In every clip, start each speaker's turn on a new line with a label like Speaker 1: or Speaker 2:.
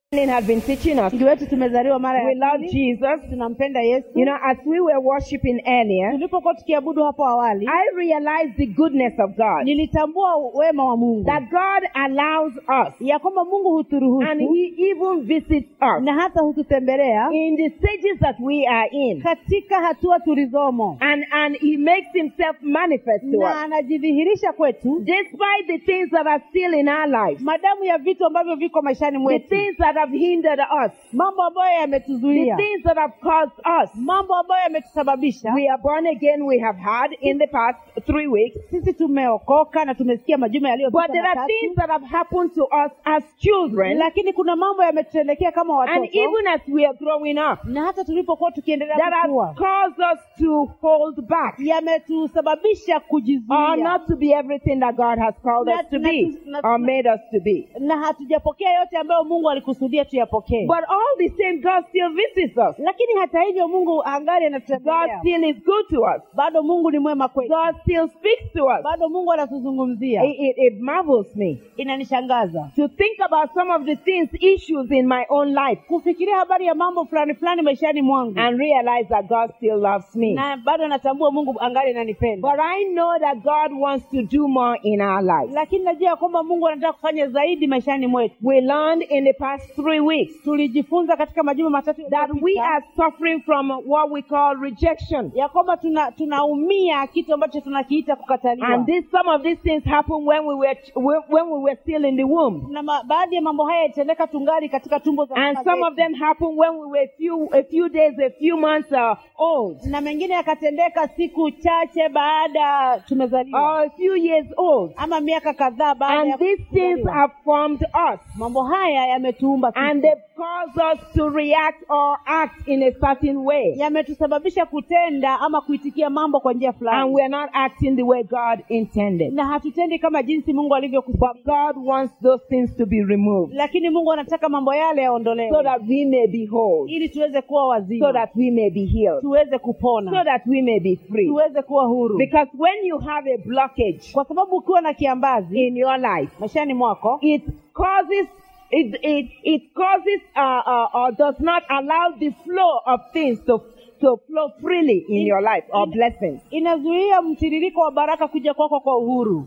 Speaker 1: Lynn had been teaching us.
Speaker 2: msingi wetu tumezaliwa mara
Speaker 1: We
Speaker 2: ya
Speaker 1: love
Speaker 2: pili
Speaker 1: Jesus.
Speaker 2: tunampenda yesu
Speaker 1: You know, as we were worshiping earlier,
Speaker 2: tulipokuwa tukiabudu hapo awali
Speaker 1: I realized the goodness of God.
Speaker 2: nilitambua wema wa mungu
Speaker 1: That God allows us
Speaker 2: ya kwamba mungu
Speaker 1: and
Speaker 2: huturuhusu
Speaker 1: He even visits us
Speaker 2: na hata hututembelea
Speaker 1: in the stages that we are in.
Speaker 2: katika hatua tulizomo
Speaker 1: And, and He makes Himself manifest to
Speaker 2: na
Speaker 1: us.
Speaker 2: anajidhihirisha kwetu
Speaker 1: Despite the things that are still in our lives,
Speaker 2: madamu ya vitu ambavyo viko maishani
Speaker 1: the
Speaker 2: mwetu
Speaker 1: things that have hindered us,
Speaker 2: mambo ambayo
Speaker 1: the
Speaker 2: yametuzuia
Speaker 1: things that have caused us.
Speaker 2: mambo ambayo yametusababisha
Speaker 1: We are born again, we have had in the past three weeks.
Speaker 2: sisi tumeokoka na tumesikia majuma
Speaker 1: But
Speaker 2: yaliyopita
Speaker 1: there are
Speaker 2: matatu
Speaker 1: things that have happened to us as children,
Speaker 2: lakini kuna mambo yametutendekea kama
Speaker 1: and
Speaker 2: watoto
Speaker 1: even as we are growing up,
Speaker 2: na hata tulipokuwa tukiendelea
Speaker 1: that have
Speaker 2: kukua
Speaker 1: caused us to hold back
Speaker 2: yametusababisha
Speaker 1: or
Speaker 2: kujizuia
Speaker 1: not to be everything that God has called
Speaker 2: Na-
Speaker 1: us to
Speaker 2: na-
Speaker 1: be
Speaker 2: na-
Speaker 1: or made us to be.
Speaker 2: na hatujapokea yote ambayo mungu alikusudia tuyapokee
Speaker 1: But all the same, God still visits us.
Speaker 2: lakini hata hivyo mungu angali
Speaker 1: God
Speaker 2: anatutembelea
Speaker 1: still is good to us.
Speaker 2: bado mungu ni mwema kwetu
Speaker 1: God still speaks to us.
Speaker 2: bado mungu anatuzungumzia
Speaker 1: It, it, it marvels me
Speaker 2: inanishangaza
Speaker 1: to think about some of the things, issues in my own life,
Speaker 2: kufikiria habari ya mambo fulani fulani maishani mwangu
Speaker 1: and realize that God still loves me.
Speaker 2: na bado natambua mungu angali ananipenda
Speaker 1: But I know that God wants to do more in our lives.
Speaker 2: lakini najua ya kwamba mungu anataka kufanya zaidi maishani mwetu
Speaker 1: We learned in the past three weeks
Speaker 2: tulijifunza katika majuma matatu
Speaker 1: that we
Speaker 2: yaliyopita
Speaker 1: are suffering from what we call rejection.
Speaker 2: ya kwamba tuna tunaumia kitu ambacho tunakiita kukataliwa
Speaker 1: And this, some of these things happened when we were when when we were still in the womb,
Speaker 2: na ma, baadhi ya mambo haya yalitendeka tungali katika tumbo za
Speaker 1: and
Speaker 2: mama
Speaker 1: some
Speaker 2: zetu.
Speaker 1: of them happened when we were a few a few days, a few months uh, old,
Speaker 2: na mengine yakatendeka siku chache baada tumezaliwa
Speaker 1: or a few years old.
Speaker 2: ama miaka kadhaa baada ya
Speaker 1: And these things
Speaker 2: kuzaliwa.
Speaker 1: have formed us,
Speaker 2: mambo haya yametuumba sisi.
Speaker 1: and they've caused us to react or act in a certain way,
Speaker 2: yametusababisha kutenda ama kuitikia mambo kwa njia
Speaker 1: and
Speaker 2: fulani
Speaker 1: we're not acting the way God intended.
Speaker 2: na hatutendi kama jinsi mungu
Speaker 1: But
Speaker 2: alivyokusudia
Speaker 1: God wants those things to be removed
Speaker 2: lakini mungu anataka mambo yale yaondolewe
Speaker 1: so that we may be whole,
Speaker 2: ili tuweze kuwa wazima
Speaker 1: so that we may be healed,
Speaker 2: tuweze
Speaker 1: so
Speaker 2: kupona
Speaker 1: that we may be free.
Speaker 2: tuweze kuwa huru
Speaker 1: Because when you have a blockage
Speaker 2: kwa sababu ukiwa na kiambazi
Speaker 1: in your life,
Speaker 2: maishani mwako
Speaker 1: it causes it it, it causes uh, uh, or does not allow the flow of things to to flow freely in your life or blessings.
Speaker 2: inazuia mtiririko wa baraka kuja kwako kwa uhuru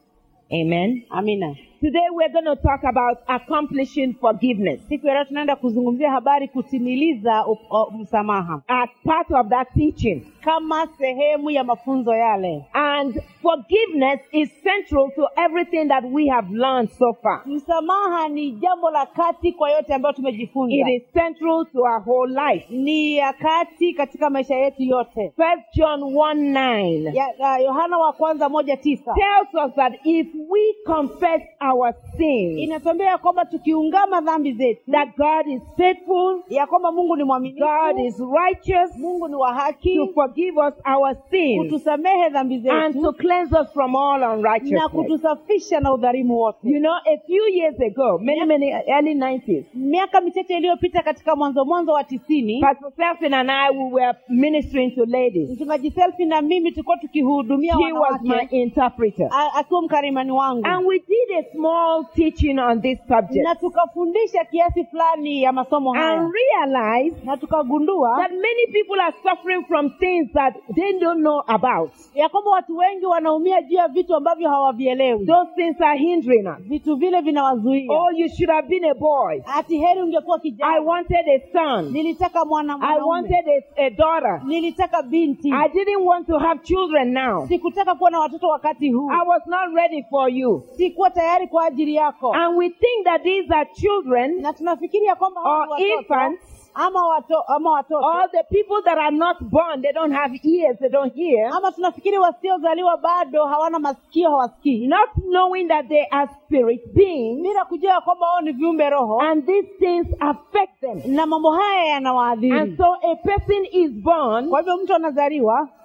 Speaker 1: Amen.
Speaker 2: amina
Speaker 1: Today we're going to talk about accomplishing forgiveness
Speaker 2: siku ya leo tunaenda kuzungumzia habari kutimiliza up- uh, msamaha
Speaker 1: as part of that teaching.
Speaker 2: kama sehemu ya mafunzo yale
Speaker 1: And forgiveness is central to everything that we have learned so far.
Speaker 2: msamaha ni jambo la kati kwa yote ambayo tumejifunza
Speaker 1: It is central to our whole life.
Speaker 2: ni ya kati katika maisha yetu yote
Speaker 1: First John 1 9
Speaker 2: Ya- ya yohana wa kwanza moja tisa
Speaker 1: tells us that if we confess our sins,
Speaker 2: inatuambia ya kwamba tukiungama dhambi zetu
Speaker 1: that God is faithful,
Speaker 2: ya kwamba mungu ni
Speaker 1: God
Speaker 2: mwaminifu
Speaker 1: is righteous
Speaker 2: mungu ni wa
Speaker 1: to
Speaker 2: haki
Speaker 1: forgive us our sins
Speaker 2: kutusamehe dhambi
Speaker 1: and to
Speaker 2: zetu
Speaker 1: cleanse us from all
Speaker 2: na
Speaker 1: unrighteousness.
Speaker 2: kutusafisha na udhalimu wote
Speaker 1: You know, a few years ago, many, many early 90s,
Speaker 2: miaka michache iliyopita katika mwanzo mwanzo wa tisini
Speaker 1: Pastor Selfin and I, we were ministering to ladies.
Speaker 2: mchungaji selfi na mimi tulikuwa tukihudumia
Speaker 1: He was my
Speaker 2: wanawake
Speaker 1: interpreter.
Speaker 2: a- akiwa mkarimani wangu
Speaker 1: And we did a small teaching on this subject
Speaker 2: na tukafundisha kiasi fulani ya masomo haya
Speaker 1: and realized
Speaker 2: na tukagundua
Speaker 1: that many people are suffering from things that they don't know about.
Speaker 2: ya kwamba watu wengi wanaumia juu ya vitu ambavyo hawavielewi
Speaker 1: Those things are hindering us.
Speaker 2: vitu vile vinawazuia
Speaker 1: Oh, you should have been a boy.
Speaker 2: hati heri ungekuwa
Speaker 1: I
Speaker 2: kijana
Speaker 1: wanted a son.
Speaker 2: nilitaka mwana
Speaker 1: I
Speaker 2: mwanaume
Speaker 1: wanted a, a daughter.
Speaker 2: nilitaka binti
Speaker 1: I didn't want to have children now.
Speaker 2: sikutaka kuwa na watoto wakati huu
Speaker 1: I was not ready for you.
Speaker 2: sikuwa tayari kwa ajili yako
Speaker 1: And we think that these are children
Speaker 2: na tunafikiri ya kwamba hawa
Speaker 1: or
Speaker 2: ni watoto
Speaker 1: infants
Speaker 2: ama wato, ama watoto
Speaker 1: or the people that are not born, they don't have ears, they don't hear.
Speaker 2: ama tunafikiri wasiozaliwa bado hawana masikio hawasikii
Speaker 1: Not knowing that they are spirit beings
Speaker 2: bila kujua ya kwamba wao ni viumbe roho
Speaker 1: and these things affect them.
Speaker 2: na mambo haya
Speaker 1: And
Speaker 2: yanawaadhiri
Speaker 1: so a person is born
Speaker 2: kwa hivyo mtu anazaliwa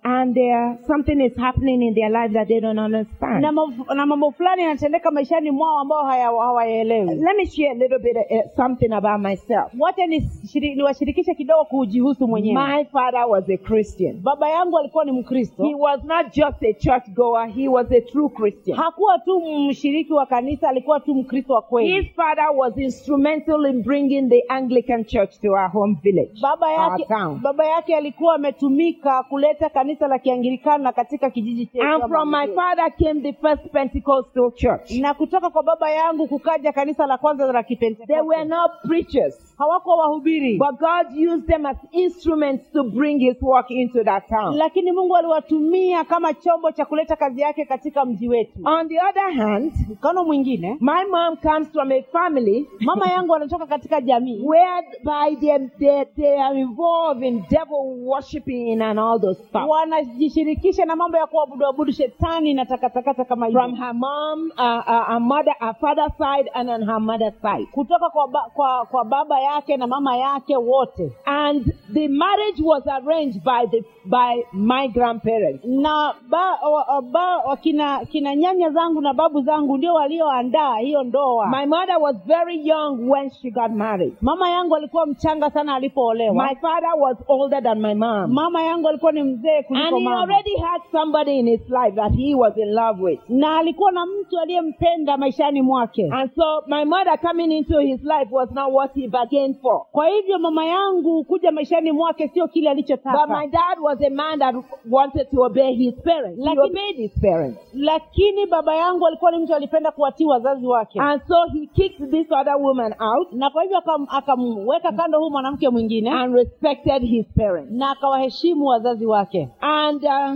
Speaker 1: and there something is happening in their life that they don't understand.
Speaker 2: na, mambo- na mambo fulani yanatendeka maishani mwao ambao haya- hawayaelewi
Speaker 1: Let me share a little bit uh, something about myself.
Speaker 2: wacha nishiri- niwashirikishe kidogo kujihusu mwenyewe
Speaker 1: My father was a Christian.
Speaker 2: baba yangu alikuwa ni mkristo
Speaker 1: He was not just a church goer, he was a true Christian.
Speaker 2: hakuwa tu mshiriki wa kanisa alikuwa tu mkristo wa kweli
Speaker 1: His father was instrumental in bringing the Anglican church to our home village,
Speaker 2: baba
Speaker 1: our
Speaker 2: yake
Speaker 1: town.
Speaker 2: baba yake alikuwa ametumika kuleta kanisa la kianglikana katika kijiji chetu
Speaker 1: And
Speaker 2: ama
Speaker 1: from my
Speaker 2: mji.
Speaker 1: father came the first Pentecostal church.
Speaker 2: na kutoka kwa baba yangu kukaja kanisa la kwanza la
Speaker 1: They were
Speaker 2: kipentekoste
Speaker 1: not preachers,
Speaker 2: hawakuwa wahubiri
Speaker 1: but God used them as instruments to bring his work into that town.
Speaker 2: lakini mungu aliwatumia kama chombo cha kuleta kazi yake katika mji wetu
Speaker 1: On the other hand,
Speaker 2: mfano mwingine
Speaker 1: my mom comes from a family
Speaker 2: mama yangu anatoka katika jamii
Speaker 1: whereby they, they, they are involved in devil worshipping and all those stuff.
Speaker 2: wanajishirikisha na mambo ya kuabudu abudu shetani na takatakata kama hivyo
Speaker 1: From her mom, uh, uh, her mother, her father's side, and on her mother's side.
Speaker 2: kutoka kwa, ba, kwa, kwa baba yake na mama yake wote
Speaker 1: And the marriage was arranged by the by my grandparents.
Speaker 2: na ba, wa, ba, wa, kina, kina nyanya zangu na babu zangu ndio walioandaa hiyo ndoa
Speaker 1: My mother was very young when she got married.
Speaker 2: mama yangu alikuwa mchanga sana alipoolewa
Speaker 1: My father was older than my mom.
Speaker 2: mama yangu alikuwa ni mzee
Speaker 1: And
Speaker 2: kuliko
Speaker 1: he
Speaker 2: mama
Speaker 1: already had somebody in his life that he was in love with.
Speaker 2: na alikuwa na mtu aliyempenda maishani mwake
Speaker 1: And so my mother coming into his life was not what he bargained for.
Speaker 2: kwa hivyo mama yangu kuja maishani mwake sio kile
Speaker 1: But
Speaker 2: alichotaka
Speaker 1: my dad was a man that wanted to obey his parents. He
Speaker 2: Lakini-
Speaker 1: obeyed his parents.
Speaker 2: lakini baba yangu alikuwa ni mtu alipenda kuwatii wazazi wake
Speaker 1: And so he kicked this other woman out
Speaker 2: na kwa hivyo akam- akamweka kando huu mwanamke mwingine
Speaker 1: and respected his parents.
Speaker 2: na akawaheshimu wazazi wake
Speaker 1: And uh,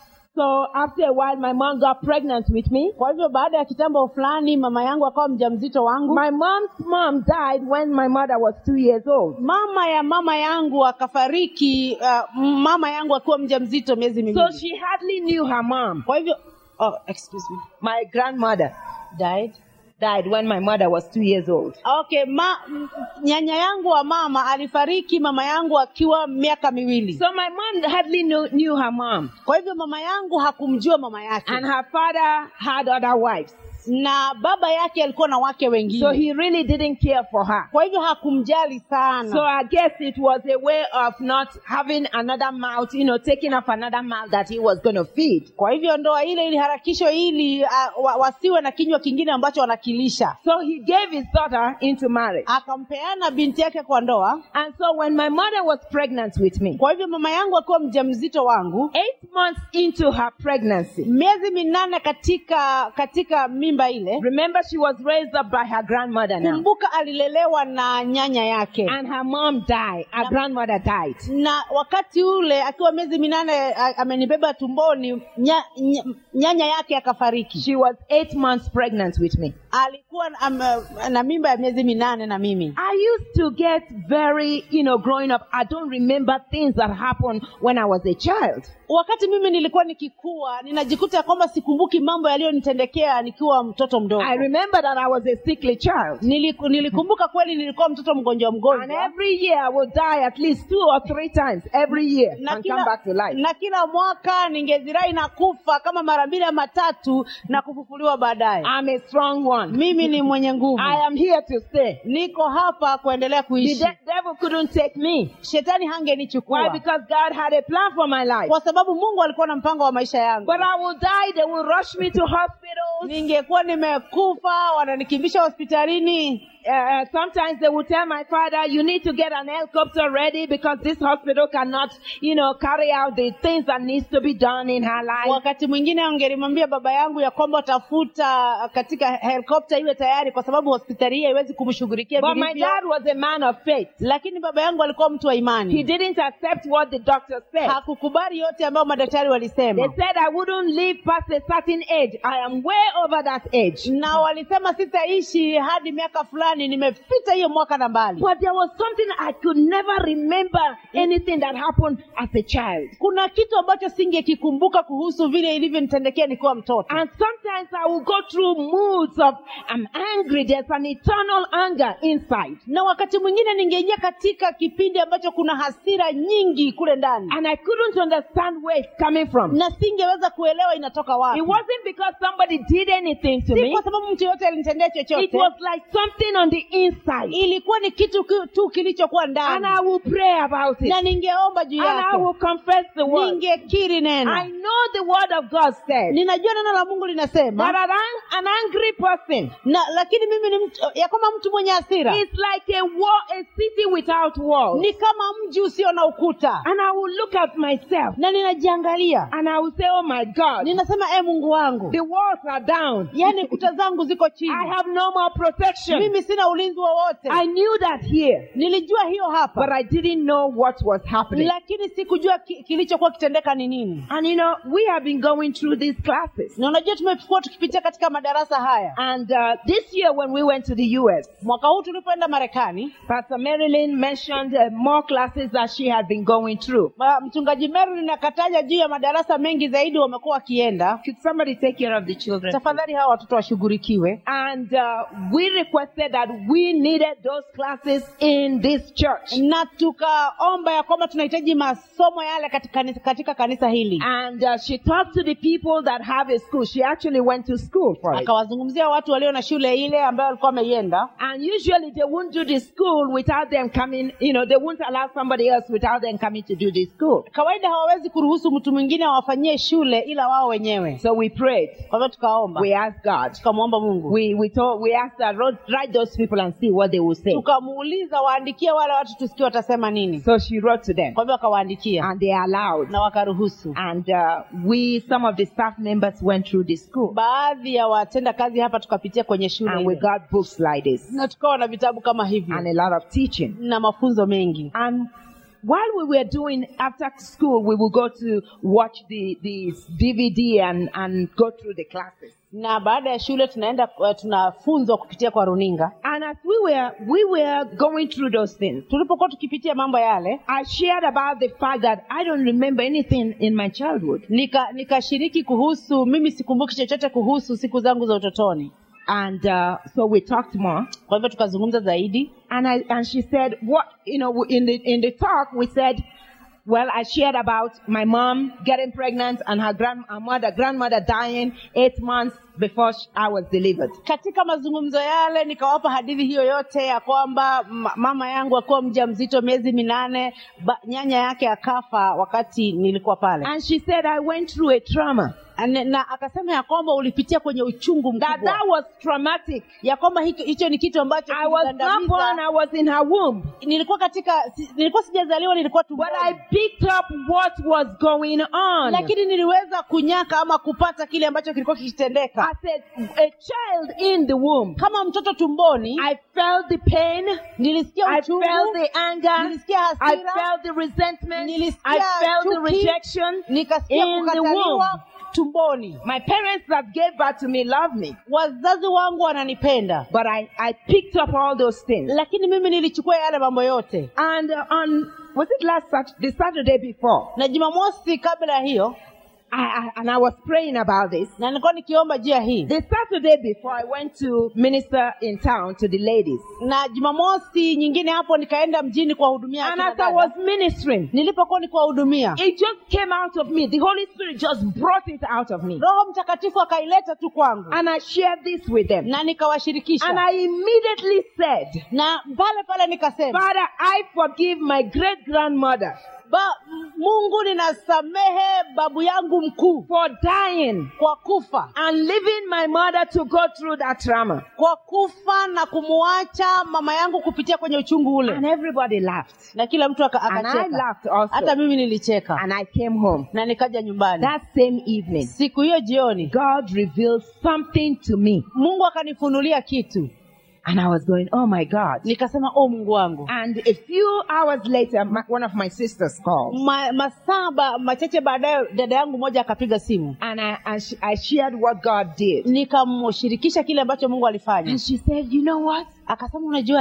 Speaker 1: so after a while, my mom got pregnant with me.
Speaker 2: kwa hivyo baada ya kitambo fulani mama yangu akawa mjamzito wangu
Speaker 1: My mom's mom died when my mother was two years old.
Speaker 2: mama ya mama yangu akafariki uh, mama yangu akiwa mjamzito miezi
Speaker 1: So
Speaker 2: miwili
Speaker 1: she hardly knew her mom.
Speaker 2: kwa hivyo oh, excuse me
Speaker 1: My grandmother
Speaker 2: died
Speaker 1: died when my mother was two years old.
Speaker 2: okay ma, m- nyanya yangu wa mama alifariki mama yangu akiwa miaka miwili
Speaker 1: So my mom hardly knew, knew her mom.
Speaker 2: kwa hivyo mama yangu hakumjua mama yake
Speaker 1: And her father had other wives.
Speaker 2: na baba yake alikuwa na wake wengine
Speaker 1: So he really didn't care for her.
Speaker 2: kwa hivyo hakumjali sana
Speaker 1: So I guess it was a way of not having another mouth, you know, taking up another mouth that he was going to feed.
Speaker 2: kwa hivyo ndoa ile iliharakishwa ili uh, wa, wasiwe na kinywa kingine ambacho wanakilisha
Speaker 1: So he gave his daughter into marriage.
Speaker 2: akampeana binti yake kwa ndoa
Speaker 1: And so when my mother was pregnant with me,
Speaker 2: kwa hivyo mama yangu akiwa mjamzito wangu
Speaker 1: eight months into her pregnancy,
Speaker 2: miezi minane katika katika mimba ile
Speaker 1: remember she was raised up by her grandmother now.
Speaker 2: kumbuka alilelewa na nyanya yake
Speaker 1: And her mom died. Her grandmother died.
Speaker 2: na wakati ule akiwa miezi minane a- amenibeba tumboni nya, nya, nyanya yake akafariki
Speaker 1: She was eight months pregnant with me.
Speaker 2: alikuwa na- am- na mimba ya miezi minane na mimi
Speaker 1: I used to get very, you know, growing up, I don't remember things that happened when I was a child.
Speaker 2: wakati mimi nilikuwa nikikua ninajikuta ya kwamba sikumbuki mambo yaliyonitendekea nikiwa mtoto mdogo
Speaker 1: I remember that I was a sickly child.
Speaker 2: Niliku, nilikumbuka kweli nilikuwa mtoto mgonjwa
Speaker 1: And
Speaker 2: mgonjwa
Speaker 1: every year I would die at least two or three times every year
Speaker 2: na
Speaker 1: and come
Speaker 2: kila,
Speaker 1: back to life.
Speaker 2: na kila mwaka ningezirai na kufa kama mara mbili ama tatu na kufufuliwa baadaye
Speaker 1: I'm a strong one.
Speaker 2: mimi ni mwenye nguvu
Speaker 1: I am here to stay.
Speaker 2: niko hapa kuendelea
Speaker 1: The
Speaker 2: kuishi
Speaker 1: de- devil couldn't take me.
Speaker 2: shetani
Speaker 1: Why?
Speaker 2: hangenichukua
Speaker 1: Because God had a plan for my life.
Speaker 2: kwa sababu mungu alikuwa na mpango wa maisha yangu
Speaker 1: But I will die. They will rush me to hospitals.
Speaker 2: ningekuwa nimekufa wananikimbisha hospitalini
Speaker 1: Uh, sometimes they will tell my father, you need to get an helicopter ready because this hospital cannot, you know, carry out the things that needs to be done in her life.
Speaker 2: wakati mwingine angelimwambia baba yangu ya kwamba tafuta katika helikopta iwe tayari kwa sababu hospitali hii haiwezi kumshughulikia
Speaker 1: But my
Speaker 2: vilivyo
Speaker 1: dad was a man of faith.
Speaker 2: lakini baba yangu alikuwa mtu wa
Speaker 1: He
Speaker 2: imani
Speaker 1: didn't accept what the doctor said.
Speaker 2: hakukubali yote ambayo madaktari
Speaker 1: They
Speaker 2: walisema
Speaker 1: said I wouldn't live past a certain age. I am way over that age.
Speaker 2: na walisema sitaishi hadi miaka fulani nimepita hiyo mwaka na mbali
Speaker 1: But there was something I could never remember anything that happened as a child.
Speaker 2: kuna kitu ambacho singekikumbuka kuhusu vile ilivyonitendekea nikiwa mtoto
Speaker 1: And sometimes I will go through moods of I'm angry. There's an eternal anger inside.
Speaker 2: na wakati mwingine ningeingia katika kipindi ambacho kuna hasira nyingi kule ndani
Speaker 1: And I couldn't understand where it's coming from.
Speaker 2: na singeweza kuelewa inatoka wapi
Speaker 1: It wasn't because somebody did anything to
Speaker 2: si
Speaker 1: me.
Speaker 2: kwa sababu mtu yoyote alinitendea
Speaker 1: It
Speaker 2: chochote
Speaker 1: was like something on the inside.
Speaker 2: ilikuwa ni kitu ki- tu kilichokuwa
Speaker 1: And
Speaker 2: ndani
Speaker 1: I will pray about it.
Speaker 2: na ningeomba juu
Speaker 1: And I
Speaker 2: yake
Speaker 1: will confess the word.
Speaker 2: ningekiri
Speaker 1: I
Speaker 2: neno
Speaker 1: know the word of God says
Speaker 2: ninajua neno la mungu
Speaker 1: that
Speaker 2: linasema
Speaker 1: an, ang- an angry person
Speaker 2: na lakini mimi ni mtu ya kwamba mtu mwenye hasira
Speaker 1: is like a wall, a city without walls.
Speaker 2: ni kama mji usio na ukuta
Speaker 1: And I will look at myself
Speaker 2: na ninajiangalia
Speaker 1: and I will say, Oh my God,
Speaker 2: ninasema e mungu wangu
Speaker 1: the walls are down.
Speaker 2: yaani kuta zangu ziko
Speaker 1: I
Speaker 2: chini
Speaker 1: have no more protection.
Speaker 2: mimi sina ulinzi wowote
Speaker 1: I knew that here,
Speaker 2: nilijua hiyo
Speaker 1: but
Speaker 2: hapa
Speaker 1: I didn't know what was happening.
Speaker 2: lakini sikujua ki, kilichokuwa kitendeka ni nini
Speaker 1: And you know, we have been going through these classes.
Speaker 2: na unajua tumekuwa tukipitia katika madarasa haya
Speaker 1: And uh, this year, when we went to the US,
Speaker 2: mwaka huu tulipoenda marekani
Speaker 1: Pastor Marilyn mentioned uh, more classes that she had been going through.
Speaker 2: ma- mchungaji Merlin akataja juu ya madarasa mengi zaidi wamekuwa wakienda
Speaker 1: Could somebody take care of the children?
Speaker 2: tafadhali hawa watoto washughulikiwe
Speaker 1: And uh, we requested that we needed those classes in this church.
Speaker 2: na tukaomba ya kwamba tunahitaji masomo yale katika, kanisa- katika kanisa hili
Speaker 1: And uh, she talked to the people that have a school. She actually went to school for it.
Speaker 2: akawazungumzia watu walio na shule ile ambayo walikuwa wameienda
Speaker 1: And usually they won't do the school without them coming, you know, they won't allow somebody else without them coming to do the school.
Speaker 2: kawaida hawawezi kuruhusu mtu mwingine awafanyie shule ila wao wenyewe
Speaker 1: So we prayed.
Speaker 2: kwa hivyo tukaomba
Speaker 1: We asked God.
Speaker 2: tukamwomba mungu
Speaker 1: We, we told, we asked her, wrote, write those people and see what they will say.
Speaker 2: tukamuuliza waandikie wale watu tusikie watasema nini
Speaker 1: So she wrote to them
Speaker 2: kwa hivyo akawaandikia
Speaker 1: and they allowed.
Speaker 2: na wakaruhusu
Speaker 1: And uh, we, some of the staff members went through the school
Speaker 2: baadhi ya watenda kazi hapa tukapitia kwenye shule
Speaker 1: and we
Speaker 2: ile.
Speaker 1: got books like this
Speaker 2: na tukawa na vitabu kama hivyo
Speaker 1: and a lot of teaching.
Speaker 2: na mafunzo mengi
Speaker 1: And while we were doing after school, we would go to watch the, the DVD and, and go through the classes.
Speaker 2: na baada ya shule tunaenda uh, tunafunzwa kupitia kwa runinga
Speaker 1: And as we were, we were going through those things,
Speaker 2: tulipokuwa tukipitia mambo yale
Speaker 1: I shared about the fact that I don't remember anything in my childhood.
Speaker 2: nika nikashiriki kuhusu mimi sikumbuki chochote kuhusu siku zangu za utotoni
Speaker 1: And uh, so we talked more.
Speaker 2: kwa hivyo tukazungumza zaidi
Speaker 1: And I, and she said, what, you know, in the, in the talk, we said, well, I shared about my mom getting pregnant and her grand, her mother, grandmother dying eight months before sh- I was delivered.
Speaker 2: katika mazungumzo yale nikawapa hadithi hiyo yote ya kwamba ma- mama yangu akuwa mja mzito miezi minane ba, nyanya yake akafa wakati nilikuwa pale
Speaker 1: And she said, I went through a trauma.
Speaker 2: na, na akasema ya kwamba ulipitia kwenye uchungu
Speaker 1: That
Speaker 2: mkubwa
Speaker 1: that was traumatic.
Speaker 2: ya kwamba hicho hicho ni kitu ambacho
Speaker 1: I was not
Speaker 2: kiligandamiza.
Speaker 1: born, I was in her womb.
Speaker 2: nilikuwa katika si, nilikuwa sijazaliwa nilikuwa
Speaker 1: But I
Speaker 2: tumboni
Speaker 1: picked up what was going on.
Speaker 2: lakini niliweza kunyaka ama kupata kile ambacho kilikuwa kikitendeka
Speaker 1: As a, a child in the womb,
Speaker 2: kama mtoto tumboni
Speaker 1: I felt the pain.
Speaker 2: nilisikia
Speaker 1: I
Speaker 2: uchungu
Speaker 1: felt the anger.
Speaker 2: nilisikia
Speaker 1: I
Speaker 2: hasira
Speaker 1: felt the resentment.
Speaker 2: Nilisikia
Speaker 1: I felt the
Speaker 2: chuki.
Speaker 1: rejection.
Speaker 2: nikasikia
Speaker 1: in the
Speaker 2: kukataliwa tumboni
Speaker 1: My parents that gave birth to me loved me,
Speaker 2: wazazi wangu wananipenda
Speaker 1: but I, I picked up all those things.
Speaker 2: lakini mimi nilichukua yale mambo yote
Speaker 1: And uh, on, was it last Saturday, the Saturday before?
Speaker 2: na jumamosi kabla ya hiyo
Speaker 1: I, I, and I was praying about this.
Speaker 2: na nilikuwa nikiomba juu ya hii
Speaker 1: The Saturday before, I went to minister in town to the ladies.
Speaker 2: na jumamosi nyingine hapo nikaenda mjini kuwahudumia
Speaker 1: And
Speaker 2: akina
Speaker 1: as I
Speaker 2: dada.
Speaker 1: was ministering,
Speaker 2: nilipokuwa nikiwahudumia
Speaker 1: it just came out of me. The Holy Spirit just brought it out of me.
Speaker 2: roho mtakatifu akaileta tu kwangu
Speaker 1: And I shared this with them.
Speaker 2: na nikawashirikisha
Speaker 1: And I immediately said,
Speaker 2: na pale pale nikasema
Speaker 1: Father, I forgive my great grandmother
Speaker 2: ba, mungu ninasamehe babu yangu mkuu
Speaker 1: for dying
Speaker 2: kwa kufa
Speaker 1: and leaving my mother to go through that trauma.
Speaker 2: kwa kufa na kumuacha mama yangu kupitia kwenye uchungu ule
Speaker 1: And everybody laughed.
Speaker 2: na kila mtu aka-
Speaker 1: And I
Speaker 2: akacheka
Speaker 1: laughed also.
Speaker 2: hata mimi nilicheka
Speaker 1: And I came home.
Speaker 2: na nikaja nyumbani
Speaker 1: That same evening,
Speaker 2: siku hiyo jioni
Speaker 1: God revealed something to me.
Speaker 2: mungu akanifunulia kitu
Speaker 1: And I was going, oh my God.
Speaker 2: nikasema o mungu wangu
Speaker 1: And a few hours later, my, one of my sisters called.
Speaker 2: Ma, masaa ba- machache baadaye dada yangu moja akapiga simu
Speaker 1: And I, I, sh- I shared what God did.
Speaker 2: nikamshirikisha kile ambacho mungu alifanya
Speaker 1: And she said, you know what?
Speaker 2: akasema unajuaje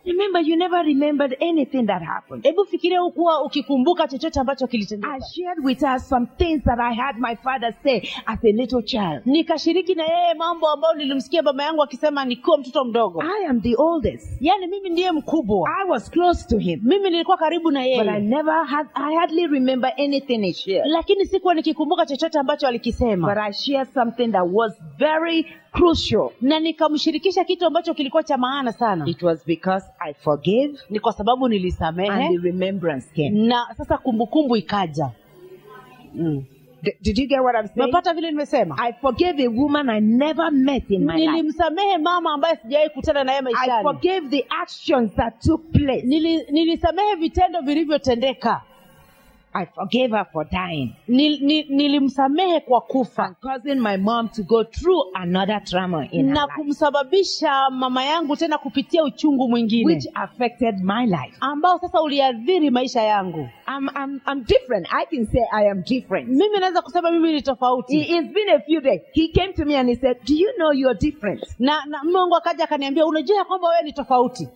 Speaker 1: Remember, you never remembered anything that happened.
Speaker 2: hebu fikiria ukuwa ukikumbuka chochote ambacho kilitendeka
Speaker 1: I shared with her some things that I had my father say as a little child.
Speaker 2: nikashiriki na yeye mambo ambayo nilimsikia baba yangu akisema nikiwa mtoto mdogo
Speaker 1: I am the oldest.
Speaker 2: yaani mimi ndiye mkubwa
Speaker 1: I was close to him,
Speaker 2: mimi nilikuwa karibu na
Speaker 1: but I
Speaker 2: yeye
Speaker 1: never had, I hardly remember anything he shared.
Speaker 2: lakini sikuwa nikikumbuka chochote ambacho
Speaker 1: But
Speaker 2: alikisema
Speaker 1: I shared something that was very crucial.
Speaker 2: na nikamshirikisha kitu ambacho kilikuwa cha maana sana
Speaker 1: It was because I forgave
Speaker 2: ni kwa sababu
Speaker 1: and
Speaker 2: nilisamehe
Speaker 1: the remembrance came.
Speaker 2: na sasa kumbukumbu ikaja mm.
Speaker 1: D- did you get what I'm saying?
Speaker 2: umepata vile nimesema
Speaker 1: I forgave a woman I never met in my life.
Speaker 2: nilimsamehe mama ambaye sijawahi kutana naye
Speaker 1: I
Speaker 2: maishani
Speaker 1: forgave the actions that took place.
Speaker 2: Nili, nilisamehe vitendo vilivyotendeka
Speaker 1: I forgave her for dying
Speaker 2: Nil, nil, nilimsamehe kwa kufa
Speaker 1: and causing my mom to go through another trauma in her
Speaker 2: na
Speaker 1: life,
Speaker 2: kumsababisha mama yangu tena kupitia uchungu mwingine
Speaker 1: which affected my life.
Speaker 2: ambao sasa uliadhiri maisha yangu
Speaker 1: I'm, I'm, I'm different. I can say I am different.
Speaker 2: mimi naweza kusema mimi ni
Speaker 1: It-
Speaker 2: tofauti
Speaker 1: It's been a few days. He came to me and he said, Do you know you're different?
Speaker 2: na, na mume wangu akaja akaniambia unajua ya kwamba wewe ni tofauti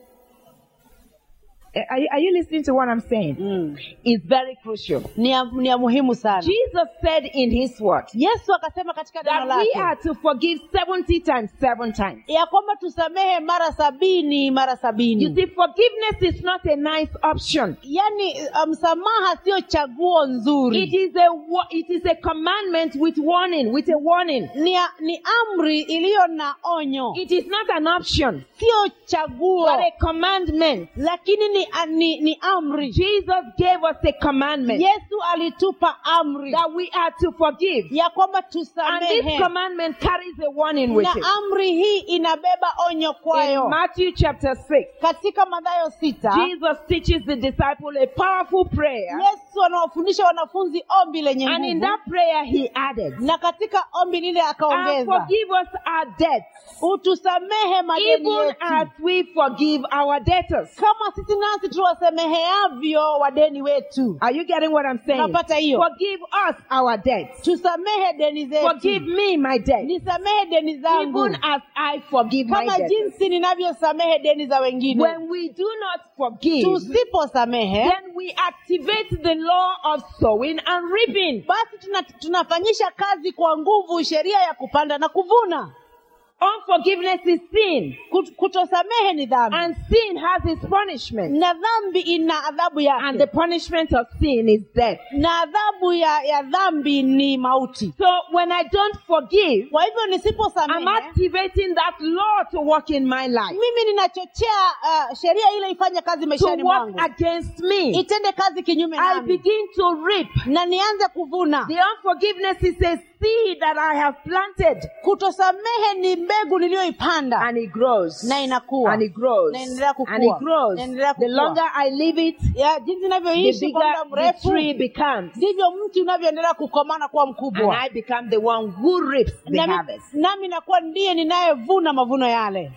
Speaker 1: Uh, Are, you- are you listening to what I'm saying?
Speaker 2: mm.
Speaker 1: It's very crucial.
Speaker 2: ni, ya, ni ya muhimu sana
Speaker 1: Jesus said in his word
Speaker 2: yesu akasema katika neno
Speaker 1: that we
Speaker 2: lake
Speaker 1: are to forgive 70 times, seven times.
Speaker 2: ya kwamba tusamehe mara sabini mara
Speaker 1: You
Speaker 2: sabini
Speaker 1: see, forgiveness is not a nice option.
Speaker 2: yaani uh, msamaha sio chaguo
Speaker 1: It
Speaker 2: nzuri
Speaker 1: is a wa- it is a commandment with warning, with a warning.
Speaker 2: ni, a- ni amri iliyo na onyo
Speaker 1: It is not an option,
Speaker 2: sio chaguo
Speaker 1: but a commandment.
Speaker 2: lakini ni, a- ni, ni amri
Speaker 1: Jesus gave us a commandment
Speaker 2: yesu alitupa amri
Speaker 1: that we are to forgive.
Speaker 2: ya kwamba
Speaker 1: And this
Speaker 2: tusamehe
Speaker 1: commandment carries a warning with
Speaker 2: na
Speaker 1: it.
Speaker 2: amri hii inabeba onyo
Speaker 1: In
Speaker 2: kwayo
Speaker 1: Matthew chapter 6,
Speaker 2: katika madhayo sita
Speaker 1: Jesus teaches the disciple a powerful prayer.
Speaker 2: yesu anawafundisha wanafunzi ombi lenye
Speaker 1: And in
Speaker 2: nguvu
Speaker 1: that prayer, he added,
Speaker 2: na katika ombi lile
Speaker 1: And
Speaker 2: akaongeza
Speaker 1: forgive us our debts,
Speaker 2: utusamehe madeni
Speaker 1: even as
Speaker 2: yetu
Speaker 1: we forgive our debtors.
Speaker 2: kama sisi nasi tuwasemeheavyo wadeni wetu
Speaker 1: Are you getting what I'm saying?
Speaker 2: Napata hiyo.
Speaker 1: Forgive us our debts.
Speaker 2: tusamehe deni
Speaker 1: Forgive
Speaker 2: zetu
Speaker 1: me my debt,
Speaker 2: nisamehe deni zangu
Speaker 1: even as I forgive my
Speaker 2: kama
Speaker 1: debt.
Speaker 2: jinsi ninavyosamehe deni za wengine
Speaker 1: When we do not forgive,
Speaker 2: tusiposamehe
Speaker 1: then we activate the law of sowing and reaping.
Speaker 2: basi tuna, tunafanyisha kazi kwa nguvu sheria ya kupanda na kuvuna
Speaker 1: Unforgiveness is sin,
Speaker 2: Kut- kutosamehe ni dhambi
Speaker 1: and sin has its punishment.
Speaker 2: na dhambi ina adhabu
Speaker 1: And the
Speaker 2: yake
Speaker 1: punishment of sin is death.
Speaker 2: na adhabu ya, ya dhambi ni mauti
Speaker 1: So when I don't forgive,
Speaker 2: kwa hivyo
Speaker 1: I'm
Speaker 2: nisiposamehe
Speaker 1: activating that law to work in my life,
Speaker 2: mimi ninachochea uh, sheria ile ifanye kazi
Speaker 1: to
Speaker 2: maishani
Speaker 1: work
Speaker 2: mwangu
Speaker 1: against me.
Speaker 2: itende kazi kinyume
Speaker 1: I
Speaker 2: nami
Speaker 1: begin to reap.
Speaker 2: na nianze kuvuna
Speaker 1: The unforgiveness is a seed that I have planted,
Speaker 2: kutosamehe ni mbegu niliyoipanda
Speaker 1: and it grows,
Speaker 2: na inakuwa
Speaker 1: and it grows,
Speaker 2: Na inaendelea kukua.
Speaker 1: and it grows.
Speaker 2: Na inaendelea
Speaker 1: The
Speaker 2: kukua.
Speaker 1: longer I leave it,
Speaker 2: ya jinsi
Speaker 1: the
Speaker 2: inavyoishi kwa muda
Speaker 1: bigger the tree
Speaker 2: mrefu
Speaker 1: becomes,
Speaker 2: ndivyo mti unavyoendelea kukomana kuwa
Speaker 1: and
Speaker 2: mkubwa
Speaker 1: I become the one who reaps the
Speaker 2: nami,
Speaker 1: harvest.
Speaker 2: nami nakuwa ndiye ninayevuna mavuno yale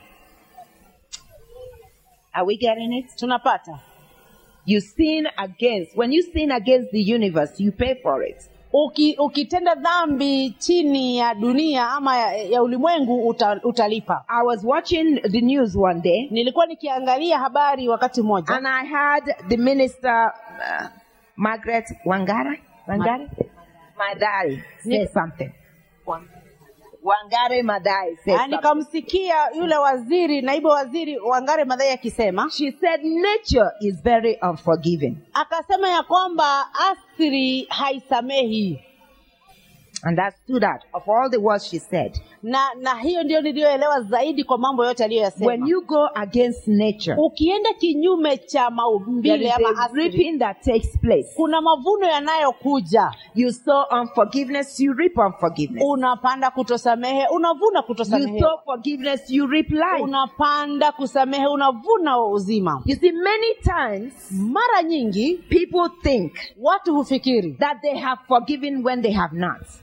Speaker 1: Are we getting it?
Speaker 2: tunapata
Speaker 1: You sin against. When you sin against the universe, you pay for it.
Speaker 2: Uki, ukitenda dhambi chini ya dunia ama ya, ya ulimwengu uta, utalipa
Speaker 1: I was watching the news one day,
Speaker 2: nilikuwa nikiangalia habari wakati mmoja
Speaker 1: and I heard the minister, uh, Margaret Wangara, Wangari, Madari, say
Speaker 2: Ni-
Speaker 1: something. Wangari Madai said
Speaker 2: Na
Speaker 1: something.
Speaker 2: nikamsikia yule waziri naibu waziri wangare madhai akisema
Speaker 1: She said nature is very unforgiving.
Speaker 2: akasema ya kwamba asiri haisamehi
Speaker 1: And that stood out of all the words she said.
Speaker 2: na na hiyo ndio niliyoelewa zaidi kwa mambo yote aliyoyasema
Speaker 1: When you go against nature,
Speaker 2: ukienda kinyume cha
Speaker 1: there
Speaker 2: maumbile
Speaker 1: is
Speaker 2: ama
Speaker 1: a
Speaker 2: asili
Speaker 1: reaping that takes place.
Speaker 2: kuna mavuno yanayokuja
Speaker 1: You sow unforgiveness, you reap unforgiveness.
Speaker 2: unapanda kutosamehe unavuna
Speaker 1: You
Speaker 2: kutosamehe
Speaker 1: sow forgiveness, you reap life.
Speaker 2: unapanda kusamehe unavuna uzima
Speaker 1: You see, many times
Speaker 2: mara nyingi
Speaker 1: people think
Speaker 2: watu hufikiri
Speaker 1: that they have forgiven when they have not.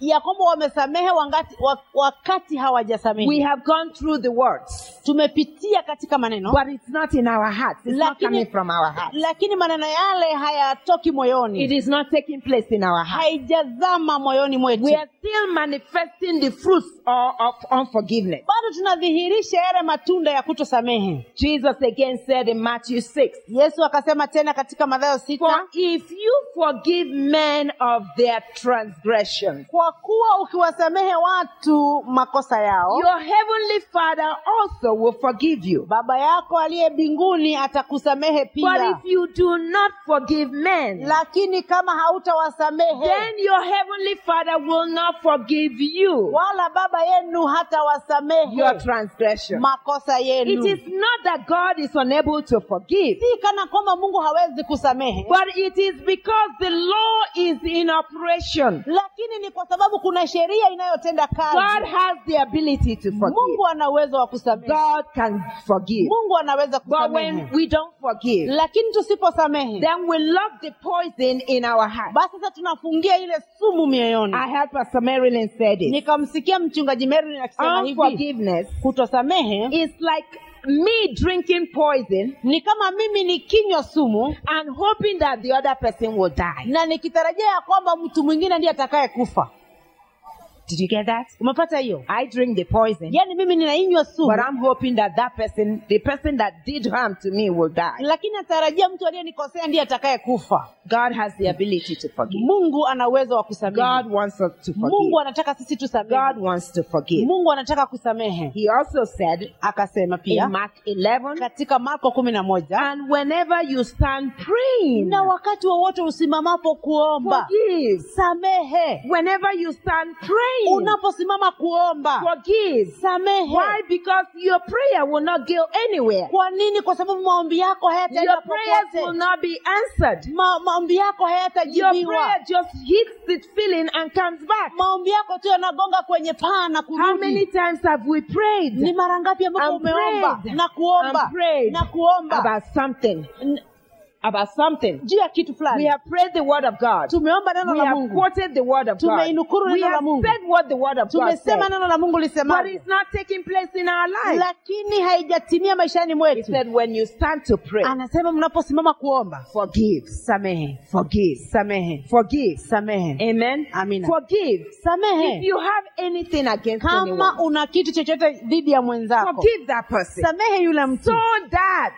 Speaker 2: ya kwamba wamesamehe wangati, wa, wakati
Speaker 1: We
Speaker 2: hawajasamehe
Speaker 1: have gone through the words,
Speaker 2: tumepitia katika maneno
Speaker 1: but it's not in our hearts. It's not
Speaker 2: Lakini-
Speaker 1: coming from our heart.
Speaker 2: lakini maneno yale hayatoki
Speaker 1: It
Speaker 2: moyoni
Speaker 1: is not taking place in our heart.
Speaker 2: haijazama moyoni mwetu
Speaker 1: We are still manifesting the fruits of, of unforgiveness.
Speaker 2: bado tunadhihirisha yale matunda ya kutosamehe
Speaker 1: Jesus again said in Matthew 6,
Speaker 2: yesu akasema tena katika madhayo
Speaker 1: For
Speaker 2: sita
Speaker 1: if you forgive men of their transgressions,
Speaker 2: kwa kuwa ukiwasamehe watu makosa yao
Speaker 1: your heavenly Father also will forgive you.
Speaker 2: baba yako aliye mbinguni atakusamehe
Speaker 1: But
Speaker 2: pia
Speaker 1: if you do not forgive men,
Speaker 2: lakini kama hautawasamehe
Speaker 1: then your heavenly Father will not forgive you
Speaker 2: wala baba yenu hatawasamehe
Speaker 1: your transgression.
Speaker 2: makosa
Speaker 1: It
Speaker 2: yenu
Speaker 1: is not that God is unable to forgive,
Speaker 2: si kana kwamba mungu hawezi kusamehe
Speaker 1: but it is because the law is in operation.
Speaker 2: lakini ni kwa sababu kuna sheria inayotenda
Speaker 1: God
Speaker 2: kazi
Speaker 1: has the ability to forgive.
Speaker 2: mungu ana uwezo wa kusamehe
Speaker 1: God can forgive.
Speaker 2: mungu anaweza
Speaker 1: But
Speaker 2: kusamehe
Speaker 1: when we don't forgive,
Speaker 2: lakini tusiposamehe
Speaker 1: then we lock the poison in our heart.
Speaker 2: basi sasa tunafungia ile sumu mioyoni
Speaker 1: I heard Pastor Marilyn said it.
Speaker 2: nikamsikia mchungaji Merlin akisema hivi
Speaker 1: Unforgiveness
Speaker 2: kutosamehe
Speaker 1: is like me drinking poison
Speaker 2: ni kama mimi nikinywa sumu
Speaker 1: and hoping that the other person will die.
Speaker 2: na nikitarajia ya kwamba mtu mwingine ndiye atakaye kufa
Speaker 1: Did you get that?
Speaker 2: umepata hiyo
Speaker 1: I drink the poison,
Speaker 2: yaani mimi ninainywa sumu
Speaker 1: but I'm hoping that that person, the person that did harm to me, will die.
Speaker 2: lakini natarajia mtu aliyenikosea ndiye atakaye kufa
Speaker 1: God has the ability to forgive.
Speaker 2: mungu ana uwezo wa kusamehe
Speaker 1: God wants us to forgive.
Speaker 2: mungu anataka sisi tusamehe
Speaker 1: God wants to forgive.
Speaker 2: mungu anataka kusamehe
Speaker 1: He also said
Speaker 2: akasema
Speaker 1: in
Speaker 2: pia
Speaker 1: Mark 11,
Speaker 2: katika marko kumi na moja
Speaker 1: and whenever you stand praying,
Speaker 2: na wakati wowote usimamapo kuomba
Speaker 1: forgive.
Speaker 2: samehe
Speaker 1: Whenever you stand praying,
Speaker 2: unaposimama kuomba
Speaker 1: forgive.
Speaker 2: samehe
Speaker 1: Why? Because your prayer will not go anywhere.
Speaker 2: kwa nini kwa sababu maombi yako hayataenda
Speaker 1: Your prayers will
Speaker 2: popote
Speaker 1: not be answered.
Speaker 2: Ma, maombi yako
Speaker 1: Your
Speaker 2: hayatajibiwa
Speaker 1: prayer just hits the feeling and comes back.
Speaker 2: maombi yako tu yanagonga kwenye paa na
Speaker 1: How many
Speaker 2: kurudi
Speaker 1: times have we prayed
Speaker 2: ni mara ngapi ambapo
Speaker 1: And
Speaker 2: umeomba
Speaker 1: prayed.
Speaker 2: na kuomba
Speaker 1: and prayed
Speaker 2: na kuomba
Speaker 1: about something?
Speaker 2: N-
Speaker 1: About something.
Speaker 2: juu ya kitu
Speaker 1: We
Speaker 2: fulani
Speaker 1: have prayed the word of God.
Speaker 2: tumeomba neno
Speaker 1: We
Speaker 2: la
Speaker 1: have
Speaker 2: mungu
Speaker 1: quoted the word of God.
Speaker 2: Tumeinukuru
Speaker 1: We
Speaker 2: neno la
Speaker 1: have
Speaker 2: Mungu.
Speaker 1: said what the word of God
Speaker 2: tumesema
Speaker 1: said.
Speaker 2: neno la mungu
Speaker 1: But
Speaker 2: lisemaje
Speaker 1: it's not taking place in our life.
Speaker 2: lakini haijatimia maishani
Speaker 1: He
Speaker 2: mwetu
Speaker 1: said, when you stand to pray,
Speaker 2: anasema mnaposimama kuomba
Speaker 1: forgive,
Speaker 2: samehe
Speaker 1: forgive,
Speaker 2: samehe
Speaker 1: forgive.
Speaker 2: samehe
Speaker 1: Amen.
Speaker 2: Amina.
Speaker 1: Forgive. If
Speaker 2: samehe
Speaker 1: you have anything against
Speaker 2: kama
Speaker 1: anyone,
Speaker 2: una kitu chochote dhidi ya mwenzako
Speaker 1: forgive that person.
Speaker 2: samehe yule mtu
Speaker 1: So that,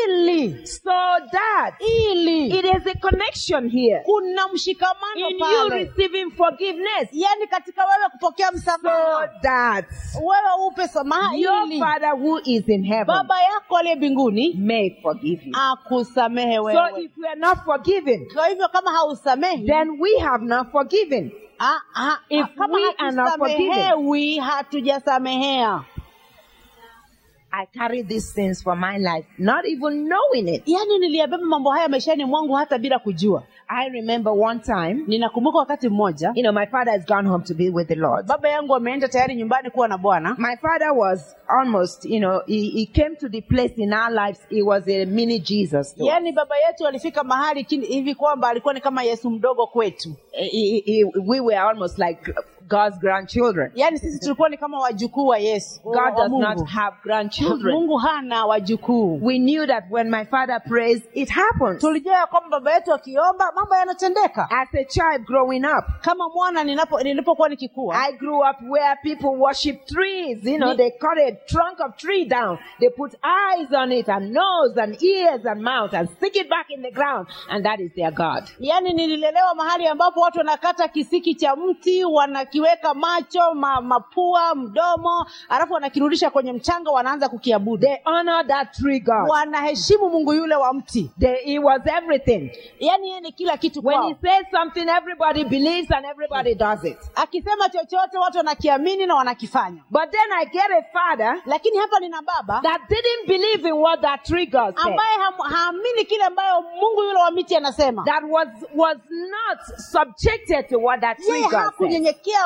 Speaker 2: ili
Speaker 1: so that,
Speaker 2: ili
Speaker 1: it is a connection here
Speaker 2: kuna mshikamano
Speaker 1: in you
Speaker 2: pale
Speaker 1: receiving forgiveness.
Speaker 2: yaani katika wewe kupokea
Speaker 1: So
Speaker 2: msamaha
Speaker 1: that
Speaker 2: wewe upe samaha
Speaker 1: your
Speaker 2: ili
Speaker 1: Father who is in heaven
Speaker 2: baba yako aliye mbinguni
Speaker 1: may forgive you.
Speaker 2: akusamehe
Speaker 1: So
Speaker 2: wewe
Speaker 1: if we are not forgiven,
Speaker 2: kwa hivyo kama hausamehi
Speaker 1: then we have not forgiven.
Speaker 2: ah, ah,
Speaker 1: if
Speaker 2: ah, kama
Speaker 1: we are not
Speaker 2: hatusamehewi hatujasamehea
Speaker 1: I carry these things for my life, not even knowing it.
Speaker 2: yaani niliyabeba mambo haya maishani mwangu hata bila kujua
Speaker 1: I remember one time,
Speaker 2: ninakumbuka wakati mmoja
Speaker 1: you know, my father has gone home to be with the Lord.
Speaker 2: baba yangu ameenda tayari nyumbani kuwa na bwana
Speaker 1: My father was almost, you know, he, he came to the place in our lives, he was a mini Jesus. to us.
Speaker 2: yaani baba yetu alifika mahali kini- hivi kwamba alikuwa ni kama yesu mdogo kwetu
Speaker 1: He- he- he- we were almost like God's grandchildren.
Speaker 2: yaani sisi tulikuwa ni kama wajukuu wa yesu wa-
Speaker 1: God
Speaker 2: wa
Speaker 1: does
Speaker 2: Mungu.
Speaker 1: not have grandchildren.
Speaker 2: mungu hana wajukuu
Speaker 1: We knew that when my father prays, it happens.
Speaker 2: tulijua ya kwamba baba yetu akiomba mambo yanatendeka
Speaker 1: As a child growing up,
Speaker 2: kama mwana ninapo nilipokuwa nikikua
Speaker 1: I grew up where people worship trees. You know,
Speaker 2: Ni-
Speaker 1: they cut a trunk of tree down. They put eyes on it and nose and ears and mouth and stick it back in the ground. And that is their God.
Speaker 2: yaani nililelewa mahali ambapo watu wanakata kisiki cha mti wanakiweka macho ma, mapua mdomo alafu wanakirudisha kwenye mchanga wanaanza kukiabudu
Speaker 1: They honor that tree God.
Speaker 2: wanaheshimu mungu yule wa mti
Speaker 1: They, he was everything.
Speaker 2: yaani yeye ni kila kitu
Speaker 1: When
Speaker 2: kwao.
Speaker 1: he says something, everybody believes and everybody does it.
Speaker 2: akisema chochote watu wanakiamini na wanakifanya
Speaker 1: But then I get a father
Speaker 2: lakini hapa nina baba
Speaker 1: that didn't believe in what that tree God said.
Speaker 2: ambaye ham- haamini kile ambayo mungu yule wa miti anasema
Speaker 1: That was was not subjected to what that tree
Speaker 2: yeye
Speaker 1: God said.
Speaker 2: hakunyenyekea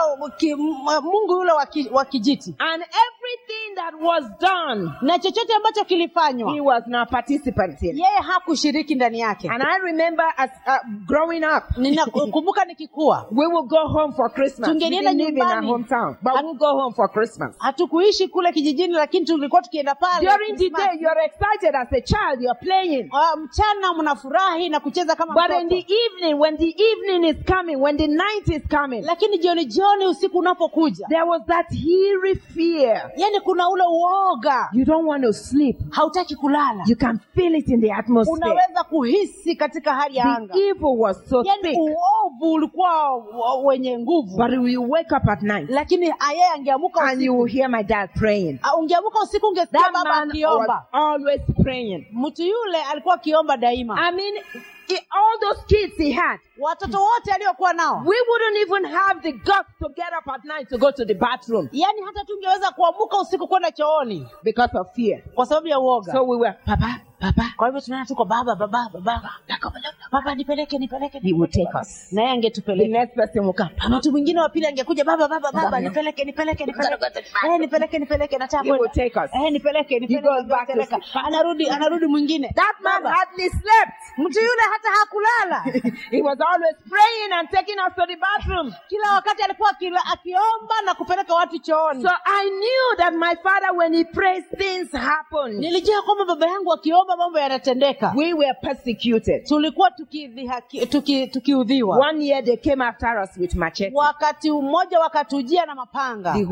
Speaker 2: ki, m- mungu yule wa ki- wa kijiti
Speaker 1: And everything that was done,
Speaker 2: na chochote ambacho
Speaker 1: he
Speaker 2: kilifanywa
Speaker 1: was not participant in.
Speaker 2: yeye hakushiriki ndani yake
Speaker 1: And I remember as uh, growing up,
Speaker 2: ninakumbuka nikikua
Speaker 1: we would go home for Christmas. We
Speaker 2: Tungelienda
Speaker 1: didn't live in our
Speaker 2: nyumbani.
Speaker 1: hometown, but we'll go home for Christmas.
Speaker 2: hatukuishi kule kijijini lakini tulikuwa tukienda pale
Speaker 1: During the
Speaker 2: Christmas.
Speaker 1: day, you're excited as a child, you're playing.
Speaker 2: Ah, mchana mnafurahi na kucheza kama
Speaker 1: But in
Speaker 2: mtoto.
Speaker 1: the evening, when the evening is coming, when the night is coming,
Speaker 2: lakini jioni jioni usiku unapokuja
Speaker 1: there was that eerie fear.
Speaker 2: yani kuna ule uoga
Speaker 1: You don't want to sleep.
Speaker 2: hautaki kulala
Speaker 1: You can feel it in the atmosphere.
Speaker 2: unaweza kuhisi katika hali ya
Speaker 1: The
Speaker 2: anga
Speaker 1: evil was so
Speaker 2: yani
Speaker 1: thick.
Speaker 2: uovu ulikuwa wa- wenye nguvu
Speaker 1: But you wake up at night
Speaker 2: lakini ah, yeye angeamuka
Speaker 1: and you
Speaker 2: usiku
Speaker 1: will hear my dad praying.
Speaker 2: Ah, ungeamuka usiku ungesikia
Speaker 1: That
Speaker 2: baba
Speaker 1: man was
Speaker 2: akiomba
Speaker 1: always praying.
Speaker 2: mtu yule alikuwa akiomba daima
Speaker 1: I mean, i- all those kids he had,
Speaker 2: watoto wote aliokuwa nao
Speaker 1: we wouldn't even have the guts to get up at night to go to the bathroom
Speaker 2: yaani hata tungeweza kuamuka usiku kwenda chooni
Speaker 1: because of fear.
Speaker 2: kwa sababu ya uoga
Speaker 1: So we were, Papa, Papa,
Speaker 2: kwa hivyo tunaenda tuko baba baba baba baba nipeleke nipeleke
Speaker 1: he would take us.
Speaker 2: naye
Speaker 1: The
Speaker 2: angetupeleka
Speaker 1: next person will come.
Speaker 2: Na mtu mwingine wa pili angekuja baba baba baba nipeleke nipeleke nipeleke eh nipeleke nipeleke nataka
Speaker 1: He will
Speaker 2: kwenda
Speaker 1: take us.
Speaker 2: eh nipeleke nipeleke
Speaker 1: goes back to
Speaker 2: nipeleka.
Speaker 1: sleep.
Speaker 2: anarudi anarudi mwingine
Speaker 1: That man
Speaker 2: Baba,
Speaker 1: hardly slept.
Speaker 2: mtu yule hata hakulala
Speaker 1: he was always praying and taking us to the bathroom.
Speaker 2: kila wakati alikuwa akila- akiomba na kupeleka watu chooni
Speaker 1: So I knew that my father, when he prays, things happen.
Speaker 2: nilijua kwamba baba yangu akiomba mambo yanatendeka
Speaker 1: We were persecuted.
Speaker 2: tulikuwa tukidhihaki- tuki- tukiudhiwa
Speaker 1: One year they came after us with machete.
Speaker 2: wakati mmoja wakatujia na mapanga
Speaker 1: The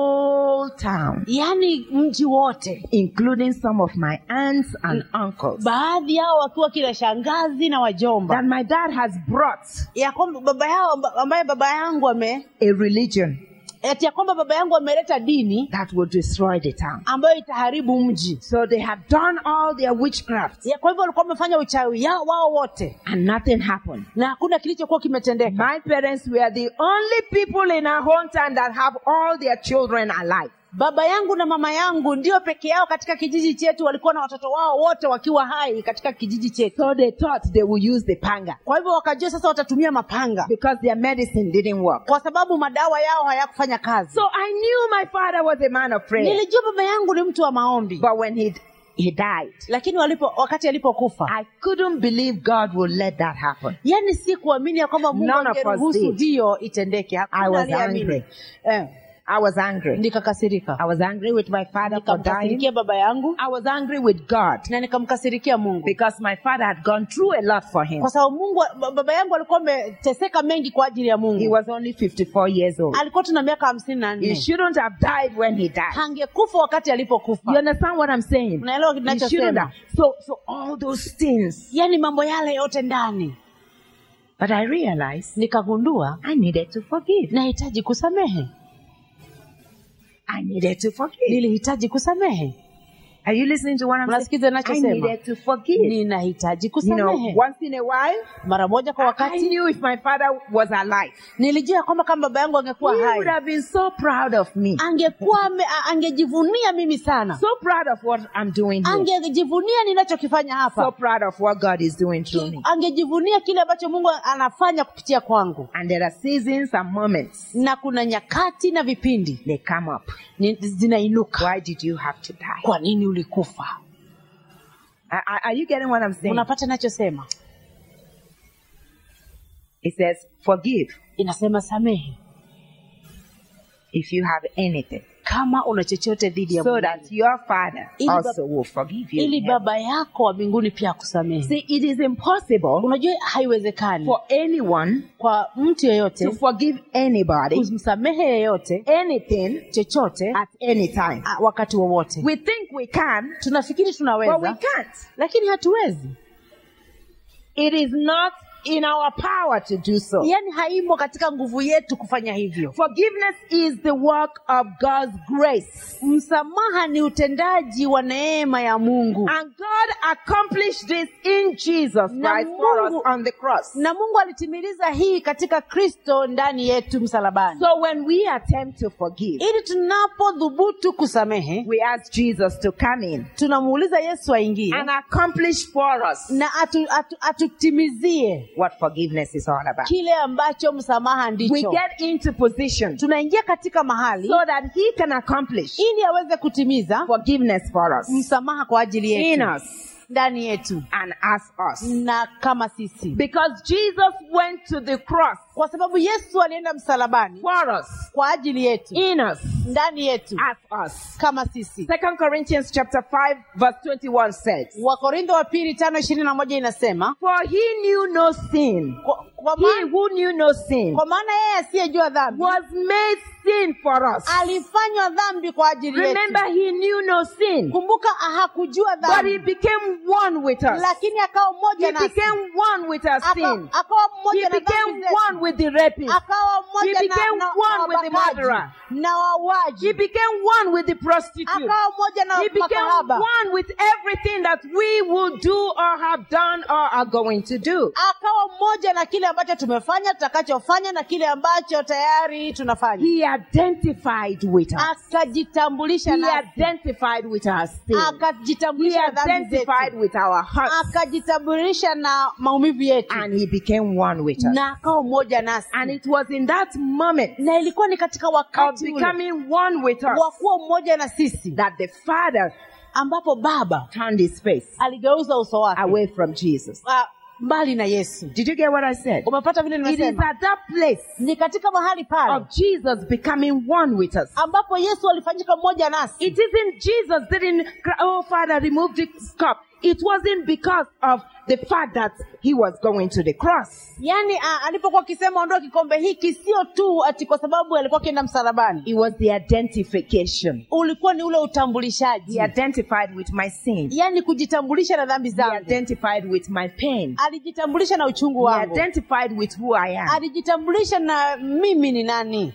Speaker 1: whole town,
Speaker 2: yaani mji wote
Speaker 1: including some of my aunts and uncles,
Speaker 2: baadhi yao wakiwa kila shangazi na wajomba
Speaker 1: that my dad has brought
Speaker 2: ya kwamba baba yao amba- ambaye baba yangu ame
Speaker 1: a religion
Speaker 2: eti ya kwamba baba yangu ameleta dini
Speaker 1: that will destroy the town.
Speaker 2: ambayo itaharibu mji
Speaker 1: So they had done all their witchcraft
Speaker 2: ya kwa hivyo walikuwa wamefanya uchawi yao wao wote
Speaker 1: and nothing happened.
Speaker 2: na hakuna kilichokuwa kimetendeka
Speaker 1: My parents were the only people in our hometown that have all their children alive.
Speaker 2: baba yangu na mama yangu ndio peke yao katika kijiji chetu walikuwa na watoto wao wote wakiwa hai katika kijiji chetu
Speaker 1: So they thought they would use the panga
Speaker 2: kwa hivyo wakajua sasa watatumia mapanga
Speaker 1: because their medicine didn't work.
Speaker 2: kwa sababu madawa yao hayakufanya kazi
Speaker 1: So I knew my father was a man of prayer.
Speaker 2: nilijua baba yangu ni mtu wa maombi
Speaker 1: But when he he died,
Speaker 2: lakini walipo wakati alipokufa
Speaker 1: I couldn't believe God would let that happen.
Speaker 2: yani si kuamini ya kwamba mungu
Speaker 1: None of us
Speaker 2: angeruhusu
Speaker 1: did.
Speaker 2: hiyo itendeke Hakuna
Speaker 1: I was
Speaker 2: aliyeamini.
Speaker 1: angry.
Speaker 2: eh,
Speaker 1: I was angry.
Speaker 2: nikakasirika
Speaker 1: I was angry with my father for dying.
Speaker 2: nikamkasirikia baba yangu
Speaker 1: I was angry with God
Speaker 2: na nikamkasirikia mungu
Speaker 1: because my father had gone through a lot for him.
Speaker 2: kwa sababu mungu ba- baba yangu alikuwa ameteseka mengi kwa ajili ya
Speaker 1: He
Speaker 2: mungu
Speaker 1: was only 54 years old.
Speaker 2: alikuwa tuna miaka hamsini na
Speaker 1: He
Speaker 2: nne
Speaker 1: shouldn't have died when he died.
Speaker 2: hangekufa wakati
Speaker 1: You
Speaker 2: alipokufa
Speaker 1: understand what I'm saying?
Speaker 2: unaelewa
Speaker 1: He shouldn't
Speaker 2: kinachosema
Speaker 1: have. So, so all those things.
Speaker 2: yaani mambo yale yote ndani
Speaker 1: But I realized
Speaker 2: nikagundua
Speaker 1: I needed to forgive.
Speaker 2: nahitaji kusamehe
Speaker 1: I needed to forgive.
Speaker 2: nilihitaji kusamehe
Speaker 1: Are you listening to what I'm saying?
Speaker 2: Unasikiza
Speaker 1: I
Speaker 2: ninachosema?
Speaker 1: needed to forgive.
Speaker 2: ninahitaji
Speaker 1: You know,
Speaker 2: kusamehe
Speaker 1: once in a while,
Speaker 2: mara moja kwa
Speaker 1: I
Speaker 2: wakati
Speaker 1: knew if my father was alive,
Speaker 2: nilijua kwamba kama baba yangu angekuwa
Speaker 1: he
Speaker 2: hai
Speaker 1: would have been so proud of me.
Speaker 2: angekuwa ame- a- angejivunia mimi sana
Speaker 1: So proud of what I'm doing here.
Speaker 2: angejivunia ninachokifanya
Speaker 1: So
Speaker 2: hapa
Speaker 1: proud of what God is doing through me.
Speaker 2: angejivunia kile ambacho mungu anafanya kupitia kwangu
Speaker 1: And there are seasons and moments
Speaker 2: na kuna nyakati na vipindi
Speaker 1: they come up.
Speaker 2: ni- zinainuka
Speaker 1: Why did you have to die?
Speaker 2: kwa nini ulikufa
Speaker 1: Are, are- are you getting what I'm saying?
Speaker 2: unapata nachosema
Speaker 1: It says, forgive
Speaker 2: inasema samehe
Speaker 1: if you have anything,
Speaker 2: kama una chochote dhidi ya
Speaker 1: so
Speaker 2: Mungu.
Speaker 1: that your Father
Speaker 2: Ili bab-
Speaker 1: also will forgive you.
Speaker 2: ili
Speaker 1: in heaven.
Speaker 2: baba yako wa mbinguni pia akusamehe
Speaker 1: See, it is impossible
Speaker 2: unajua haiwezekani
Speaker 1: for anyone
Speaker 2: kwa mtu yeyote
Speaker 1: to forgive anybody
Speaker 2: kumsamehe yeyote
Speaker 1: anything
Speaker 2: chochote
Speaker 1: at any time.
Speaker 2: a- wakati wowote
Speaker 1: We think we can,
Speaker 2: tunafikiri
Speaker 1: but we
Speaker 2: tunaweza
Speaker 1: can't.
Speaker 2: lakini hatuwezi
Speaker 1: It is not in our power to do so.
Speaker 2: yaani haimo katika nguvu yetu kufanya hivyo
Speaker 1: Forgiveness is the work of God's grace.
Speaker 2: msamaha ni utendaji wa neema ya mungu
Speaker 1: And God accomplished this in Jesus
Speaker 2: Na
Speaker 1: Christ for us
Speaker 2: Mungu-
Speaker 1: on the cross.
Speaker 2: na mungu alitimiliza hii katika kristo ndani yetu msalabani
Speaker 1: So when we attempt to forgive,
Speaker 2: ili tunapodhubutu kusamehe
Speaker 1: we ask Jesus to come in
Speaker 2: tunamuuliza yesu aingie
Speaker 1: and accomplish for us
Speaker 2: na atu, atu, atutimizie
Speaker 1: what forgiveness is all about.
Speaker 2: kile ambacho msamaha
Speaker 1: We
Speaker 2: ndicho
Speaker 1: get into position
Speaker 2: tunaingia katika mahali
Speaker 1: so that He can accomplish
Speaker 2: ili aweze kutimiza
Speaker 1: forgiveness for us
Speaker 2: msamaha kwa ajili
Speaker 1: in
Speaker 2: yetu
Speaker 1: us
Speaker 2: ndani yetu
Speaker 1: and as us.
Speaker 2: na kama sisi
Speaker 1: Because Jesus went to the cross
Speaker 2: kwa sababu yesu alienda msalabani
Speaker 1: for us,
Speaker 2: kwa ajili yetu
Speaker 1: in us,
Speaker 2: ndani yetu
Speaker 1: as us.
Speaker 2: kama sisi
Speaker 1: Second Corinthians chapter 5 verse 21 says,
Speaker 2: wakorintho wa pili tano ishirini na moja inasema
Speaker 1: For he knew no sin.
Speaker 2: kwa, kwa,
Speaker 1: He
Speaker 2: ma,
Speaker 1: who knew no sin
Speaker 2: kwa maana yeye asiyejua dhambi
Speaker 1: was made sin for us.
Speaker 2: alifanywa dhambi kwa ajili yetu
Speaker 1: Remember, he knew no sin,
Speaker 2: kumbuka hakujua
Speaker 1: but he
Speaker 2: dhambi
Speaker 1: became one with us.
Speaker 2: lakini akawa
Speaker 1: He
Speaker 2: mmoja nasi
Speaker 1: became one with our
Speaker 2: Aka-
Speaker 1: sin.
Speaker 2: akawa
Speaker 1: He
Speaker 2: mmoja na
Speaker 1: became
Speaker 2: dhambi zetu
Speaker 1: one with the rapist.
Speaker 2: akawa mmoja
Speaker 1: He
Speaker 2: na,
Speaker 1: became
Speaker 2: na,
Speaker 1: one
Speaker 2: na
Speaker 1: with the
Speaker 2: wabakaji,
Speaker 1: murderer.
Speaker 2: na
Speaker 1: He
Speaker 2: wauaji
Speaker 1: became one with the prostitute.
Speaker 2: akawa mmoja na
Speaker 1: He became
Speaker 2: makahaba
Speaker 1: one with everything that we will do or have done or are going to do.
Speaker 2: akawa mmoja na kile ambacho tumefanya tutakachofanya na kile ambacho tayari tunafanya
Speaker 1: He identified with us.
Speaker 2: akajitambulisha
Speaker 1: He
Speaker 2: nasi
Speaker 1: identified with our sin. He
Speaker 2: akajitambulisha na dhambi
Speaker 1: identified
Speaker 2: zetu
Speaker 1: with our hearts.
Speaker 2: akajitambulisha na maumivu yetu
Speaker 1: And he became one with us.
Speaker 2: na akawa mmoja nasi
Speaker 1: And it was in that moment
Speaker 2: na ilikuwa ni katika
Speaker 1: of
Speaker 2: wakati ule
Speaker 1: becoming one with us
Speaker 2: wa kuwa mmoja na sisi
Speaker 1: that the Father
Speaker 2: ambapo baba
Speaker 1: turned his face
Speaker 2: aligeuza uso wake
Speaker 1: away from Jesus.
Speaker 2: ah, mbali na yesu
Speaker 1: Did you get what I said?
Speaker 2: umepata vile
Speaker 1: It is
Speaker 2: nimesema
Speaker 1: at that place
Speaker 2: ni katika mahali pale
Speaker 1: of Jesus becoming one with us.
Speaker 2: ambapo yesu alifanyika mmoja nasi
Speaker 1: It isn't Jesus didn't cry, oh Father, remove this cup. It wasn't because of the fact that he was going to the cross.
Speaker 2: yaani ah, alipokuwa akisema ondoa kikombe hiki sio tu ati kwa sababu alikuwa akienda msalabani
Speaker 1: It was the identification.
Speaker 2: ulikuwa ni ule
Speaker 1: He
Speaker 2: utambulishaji
Speaker 1: identified with my sin.
Speaker 2: yaani kujitambulisha na dhambi
Speaker 1: He
Speaker 2: zangu
Speaker 1: identified with my pain.
Speaker 2: alijitambulisha na uchungu
Speaker 1: He
Speaker 2: wangu
Speaker 1: identified with who I am.
Speaker 2: alijitambulisha na mimi ni nani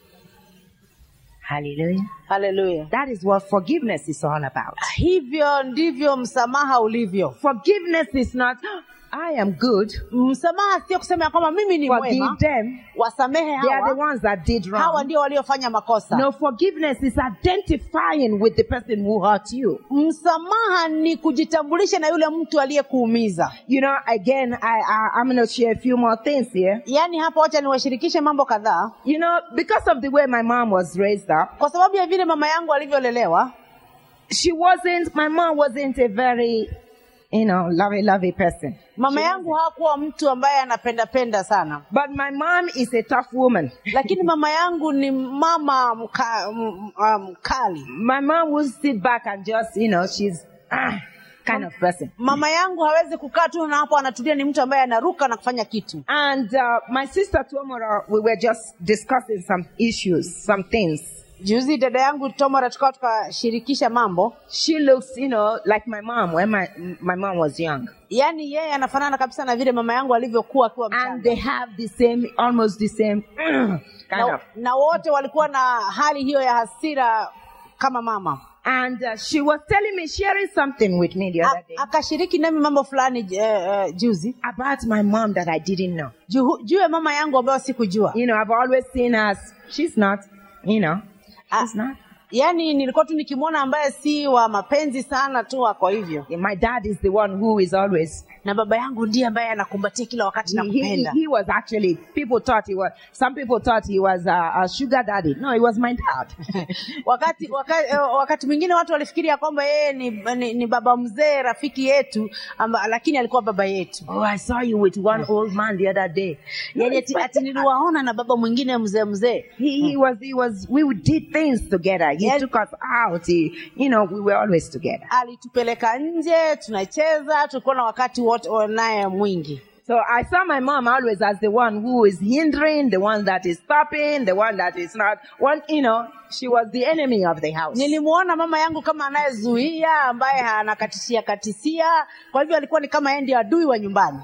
Speaker 1: Hallelujah.
Speaker 2: haleluya
Speaker 1: That is what forgiveness is all about.
Speaker 2: hivyo ndivyo msamaha ulivyo
Speaker 1: Forgiveness is not, I am good.
Speaker 2: msamaha sio kusema ya kwamba mimi ni
Speaker 1: Forgive
Speaker 2: mwema
Speaker 1: them.
Speaker 2: wasamehe
Speaker 1: They are the
Speaker 2: hawa
Speaker 1: ones that did
Speaker 2: hawa
Speaker 1: wrong.
Speaker 2: ndio waliofanya makosa
Speaker 1: No, forgiveness is identifying with the person who hurt you.
Speaker 2: msamaha ni kujitambulisha na yule mtu aliyekuumiza
Speaker 1: You know, again, I, I I'm going to share a few more things here.
Speaker 2: yaani hapa wacha niwashirikishe mambo kadhaa
Speaker 1: You know, because of the way my mom was raised up,
Speaker 2: kwa sababu ya vile mama yangu alivyolelewa
Speaker 1: she wasn't. My mom wasn't a very, you know, lovey, lovey person.
Speaker 2: mama yangu hakuwa mtu ambaye anapendapenda sana
Speaker 1: But my mom is a tough woman.
Speaker 2: lakini mama yangu ni mama mka, m- ah, mkali
Speaker 1: My mom will sit back and just, you know, she's ah, kind of person.
Speaker 2: mama yangu hawezi kukaa tu na hapo anatulia ni mtu ambaye anaruka na kufanya kitu
Speaker 1: And uh, my sister Tuomora, we were just discussing some issues, some things.
Speaker 2: juzi dada yangu tomara tukawa tukashirikisha mambo
Speaker 1: She looks, you know, like my mom when my my mom was young,
Speaker 2: yaani yeye anafanana kabisa na vile mama yangu alivyokuwa akiwa
Speaker 1: and
Speaker 2: mchanga
Speaker 1: they have the same, almost the same kind
Speaker 2: na,
Speaker 1: of.
Speaker 2: na wote walikuwa na hali hiyo ya hasira kama mama
Speaker 1: And uh, she was telling me, sharing something with me the
Speaker 2: A-
Speaker 1: other day
Speaker 2: akashiriki nami mambo fulani eh, eh, juzi
Speaker 1: about my mom that I didn't know.
Speaker 2: juu juu ya mama yangu ambayo sikujua
Speaker 1: You know, I've always seen her as she's not, you know, she's not.
Speaker 2: yaani nilikuwa tu nikimwona ambaye si wa mapenzi sana tu ako hivyo
Speaker 1: My dad is the one who is always.
Speaker 2: na baba yangu ndiye ambaye anakumbatia kila wakati na
Speaker 1: He, he,
Speaker 2: kupenda
Speaker 1: he was actually. People thought he was. Some people thought he was a, a sugar daddy. No, he was my dad.
Speaker 2: wakati wakati, wakati mwingine watu walifikiri ya kwamba yeye ni, ni, ni baba mzee rafiki yetu amba, lakini alikuwa baba yetu
Speaker 1: oh, I saw you with one old man the other day. No,
Speaker 2: yaani
Speaker 1: it's
Speaker 2: ati,
Speaker 1: my
Speaker 2: ati
Speaker 1: dad.
Speaker 2: niliwaona na baba mwingine mzee mzee
Speaker 1: He, he was, he was, we did things together. He
Speaker 2: Yes.
Speaker 1: took us out. He, you know, we were always together.
Speaker 2: alitupeleka nje tunacheza tulikuwa na wakati wote naye mwingi
Speaker 1: So I saw my mom always as the one who is hindering, the one that is stopping, the one that is not, one, you know, she was the enemy of the house.
Speaker 2: nilimuona mama yangu kama anayezuia ambaye anakatisia katisia kwa hivyo alikuwa ni kama yeye ndio adui wa nyumbani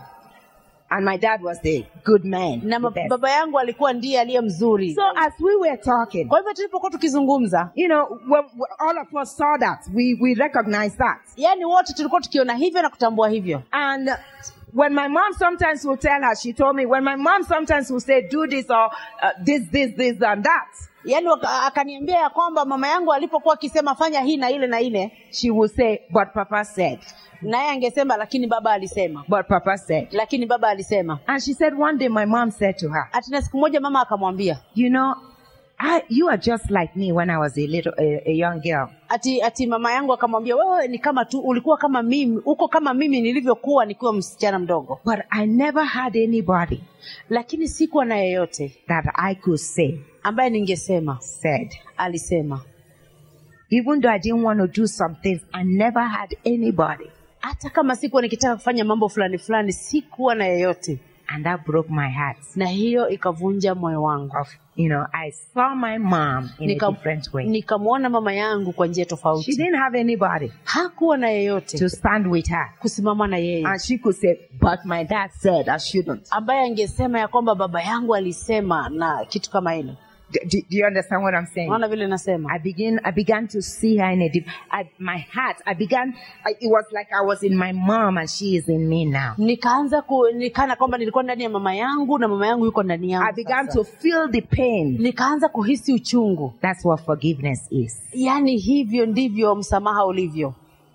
Speaker 1: And my dad was the good man.
Speaker 2: na
Speaker 1: the
Speaker 2: ma-
Speaker 1: best.
Speaker 2: baba yangu alikuwa ndiye aliye mzuri
Speaker 1: So as we were talking,
Speaker 2: kwa hivyo tulipokuwa tukizungumza
Speaker 1: you know, when, when all of us saw that, we, we recognized that.
Speaker 2: yaani wote tulikuwa tukiona hivyo na kutambua hivyo
Speaker 1: And when my mom sometimes will tell her, she told me, when my mom sometimes will say, do this or uh, this, this, this and that,
Speaker 2: yaani waka- akaniambia ya kwamba mama yangu alipokuwa akisema fanya hii na ile na ile
Speaker 1: she will say, but papa said,
Speaker 2: naye angesema lakini baba alisema
Speaker 1: but papa said.
Speaker 2: lakini baba alisema
Speaker 1: And she said one day my mom said to her,
Speaker 2: atina siku moja mama akamwambia
Speaker 1: you know, I, you are just like me when I was a little, a, a young girl.
Speaker 2: ati ati mama yangu akamwambia wewe ni kama tu ulikuwa kama mimi uko kama mimi nilivyokuwa nikiwa msichana mdogo
Speaker 1: But I never had anybody
Speaker 2: lakini sikuwa na yeyote
Speaker 1: that I could say
Speaker 2: ambaye ningesema
Speaker 1: said.
Speaker 2: alisema
Speaker 1: Even though I didn't want to do some things, I never had anybody.
Speaker 2: hata kama sikuwa nikitaka kufanya mambo fulani fulani sikuwa na yeyote
Speaker 1: And that broke my heart.
Speaker 2: na hiyo ikavunja moyo wangu
Speaker 1: Of, you know, I saw my mom in a
Speaker 2: Nika-
Speaker 1: different way.
Speaker 2: nikamwona mama yangu kwa njia
Speaker 1: She
Speaker 2: tofauti
Speaker 1: didn't have anybody
Speaker 2: hakuwa na yeyote
Speaker 1: to stand with her.
Speaker 2: kusimama na yeye
Speaker 1: And she could say, but my dad said I shouldn't.
Speaker 2: ambaye angesema ya kwamba baba yangu alisema na kitu kama hilo
Speaker 1: Do, do, do you understand what I'm saying?
Speaker 2: naona vile nasema
Speaker 1: I began, I began to see her in a deep, I, my heart, I began, I, it was like I was in my mom and she is in me now.
Speaker 2: nikaanza ku nikana kwamba nilikuwa ndani ya mama yangu na mama yangu yuko ndani yangu
Speaker 1: I began
Speaker 2: sasa.
Speaker 1: to feel the pain.
Speaker 2: nikaanza kuhisi uchungu
Speaker 1: That's what forgiveness is.
Speaker 2: yaani hivyo ndivyo msamaha ulivyo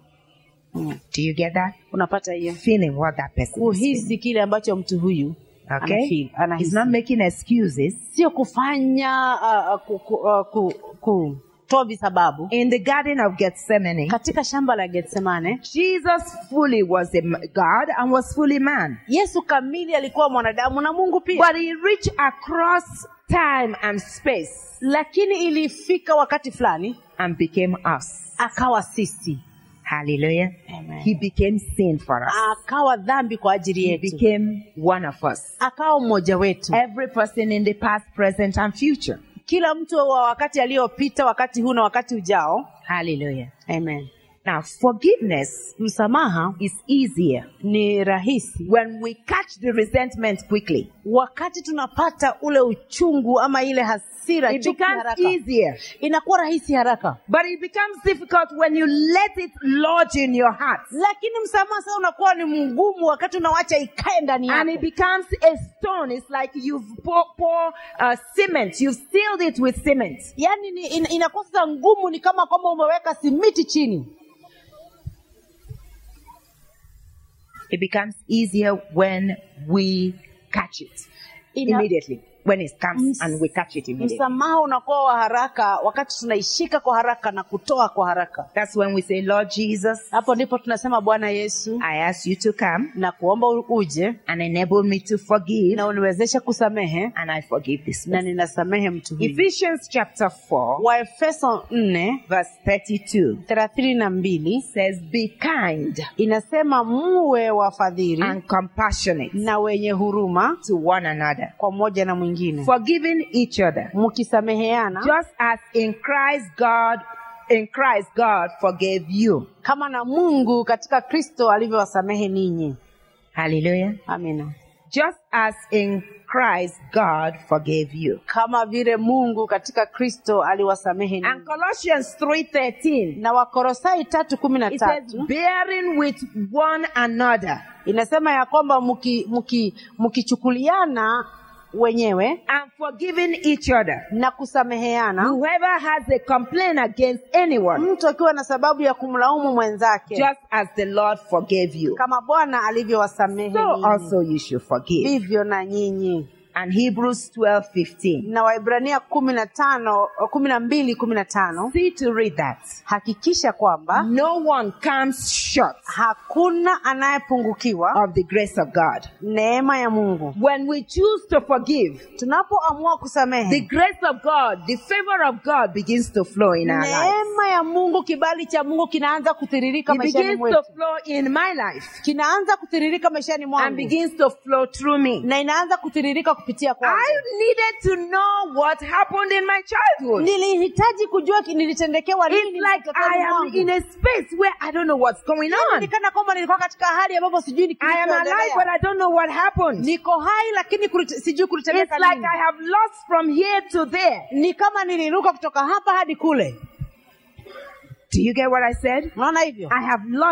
Speaker 1: Do you get that?
Speaker 2: unapata hiyo
Speaker 1: Feeling what that person is feeling.
Speaker 2: kuhisi kile ambacho mtu huyu
Speaker 1: Okay?
Speaker 2: anafeel,
Speaker 1: He's
Speaker 2: anahisi.
Speaker 1: not making excuses.
Speaker 2: sio kufanya uh, ku, ku, uh, ku, kutoa visababu
Speaker 1: In the Garden of Gethsemane,
Speaker 2: katika shamba la getsemane
Speaker 1: Jesus fully was a m- God and was fully man.
Speaker 2: yesu kamili alikuwa mwanadamu na mungu pia
Speaker 1: But he reached across time and space
Speaker 2: lakini ilifika wakati fulani
Speaker 1: and became us.
Speaker 2: akawa sisi
Speaker 1: Hallelujah.
Speaker 2: Amen.
Speaker 1: He became sin for us.
Speaker 2: akawa dhambi kwa ajili
Speaker 1: He
Speaker 2: yetu
Speaker 1: became one of us.
Speaker 2: akawa mmoja wetu
Speaker 1: Every person in the past, present, and future.
Speaker 2: kila mtu wa wakati aliyopita wakati huu na wakati ujao
Speaker 1: Hallelujah.
Speaker 2: amen
Speaker 1: Now, forgiveness
Speaker 2: msamaha
Speaker 1: is easier
Speaker 2: ni rahisi
Speaker 1: when we catch the resentment quickly.
Speaker 2: wakati tunapata ule uchungu ama ile hasira
Speaker 1: It
Speaker 2: chuki
Speaker 1: becomes
Speaker 2: haraka
Speaker 1: easier.
Speaker 2: inakuwa rahisi haraka
Speaker 1: But it becomes difficult when you let it lodge in your heart.
Speaker 2: lakini msamaha sasa unakuwa ni mgumu wakati unawacha ikae ndani
Speaker 1: And it
Speaker 2: yako
Speaker 1: becomes a stone. It's like you've poured pour, uh, cement. You've sealed it with cement.
Speaker 2: yaani ni, in, inakuwa sasa ngumu ni kama kwamba umeweka simiti chini
Speaker 1: It becomes easier when we catch it
Speaker 2: Ina-
Speaker 1: immediately. When it comes
Speaker 2: Ms-
Speaker 1: and we catch it immediately.
Speaker 2: msamaha unakuwa wa haraka wakati tunaishika kwa haraka na kutoa kwa haraka
Speaker 1: That's when we say, Lord Jesus,
Speaker 2: hapo ndipo tunasema bwana yesu
Speaker 1: I ask you to come
Speaker 2: na kuomba u- uje
Speaker 1: and enable me to forgive.
Speaker 2: na uniwezeshe kusamehe
Speaker 1: And I forgive this
Speaker 2: na
Speaker 1: person.
Speaker 2: ninasamehe mtu huyu
Speaker 1: Ephesians chapter 4,
Speaker 2: waefeso nne
Speaker 1: verse 32
Speaker 2: thelathini na mbili
Speaker 1: says, Be kind
Speaker 2: inasema muwe wafadhili
Speaker 1: and compassionate
Speaker 2: na wenye huruma
Speaker 1: to one another,
Speaker 2: kwa mmoja na mwingine
Speaker 1: forgiving each other,
Speaker 2: mkisameheana
Speaker 1: just as in Christ God, in Christ God forgave you.
Speaker 2: kama na mungu katika kristo alivyowasamehe ninyi
Speaker 1: Hallelujah.
Speaker 2: amina
Speaker 1: Just as in Christ God forgave you.
Speaker 2: kama vile mungu katika kristo aliwasamehe
Speaker 1: And
Speaker 2: ninyi
Speaker 1: Colossians 3:13
Speaker 2: na wakorosai tatu kumi na
Speaker 1: it says
Speaker 2: tatu
Speaker 1: bearing with one another
Speaker 2: inasema ya kwamba mki- mki- mkichukuliana wenyewe
Speaker 1: and forgiving each other.
Speaker 2: na kusameheana
Speaker 1: Whoever has a complaint against anyone,
Speaker 2: mtu akiwa na sababu ya kumlaumu mwenzake
Speaker 1: just as the Lord forgave you,
Speaker 2: kama bwana alivyowasamehe
Speaker 1: so
Speaker 2: ninyi.
Speaker 1: also you should forgive.
Speaker 2: vivyo na nyinyi
Speaker 1: And Hebrews 12:15.
Speaker 2: na waibrania kumi na tano kumi na mbili kumi na tano
Speaker 1: See to read that.
Speaker 2: hakikisha kwamba
Speaker 1: No one comes short
Speaker 2: hakuna anayepungukiwa
Speaker 1: of the grace of God.
Speaker 2: neema ya mungu
Speaker 1: When we choose to forgive,
Speaker 2: tunapoamua
Speaker 1: the
Speaker 2: kusamehe
Speaker 1: grace of God, the favor of God begins to flow in our lives.
Speaker 2: neema ya mungu kibali cha mungu kinaanza kutiririka
Speaker 1: It
Speaker 2: maishani
Speaker 1: begins
Speaker 2: mwetu
Speaker 1: to flow in my life
Speaker 2: kinaanza kutiririka maishani
Speaker 1: and
Speaker 2: mwangu
Speaker 1: begins to flow through me.
Speaker 2: na inaanza kutiririka kupitia kwangu
Speaker 1: I needed to know what happened in my childhood.
Speaker 2: nilihitaji kujua ki- nilitendekewa
Speaker 1: It's
Speaker 2: nini
Speaker 1: like
Speaker 2: utotoni
Speaker 1: I am
Speaker 2: mwangu.
Speaker 1: in a space where I don't know what's going on.
Speaker 2: Ni kana kwamba nilikuwa katika hali ambapo sijui ni
Speaker 1: I am alive, but
Speaker 2: kilichoendelea.
Speaker 1: I don't know what happened.
Speaker 2: niko hai lakini kulit- sijui
Speaker 1: It's
Speaker 2: kulitendeka
Speaker 1: like
Speaker 2: nini
Speaker 1: I have lost from here to there.
Speaker 2: ni kama niliruka kutoka hapa hadi kule
Speaker 1: Do you get what I said?
Speaker 2: unaona hivyo
Speaker 1: I have lost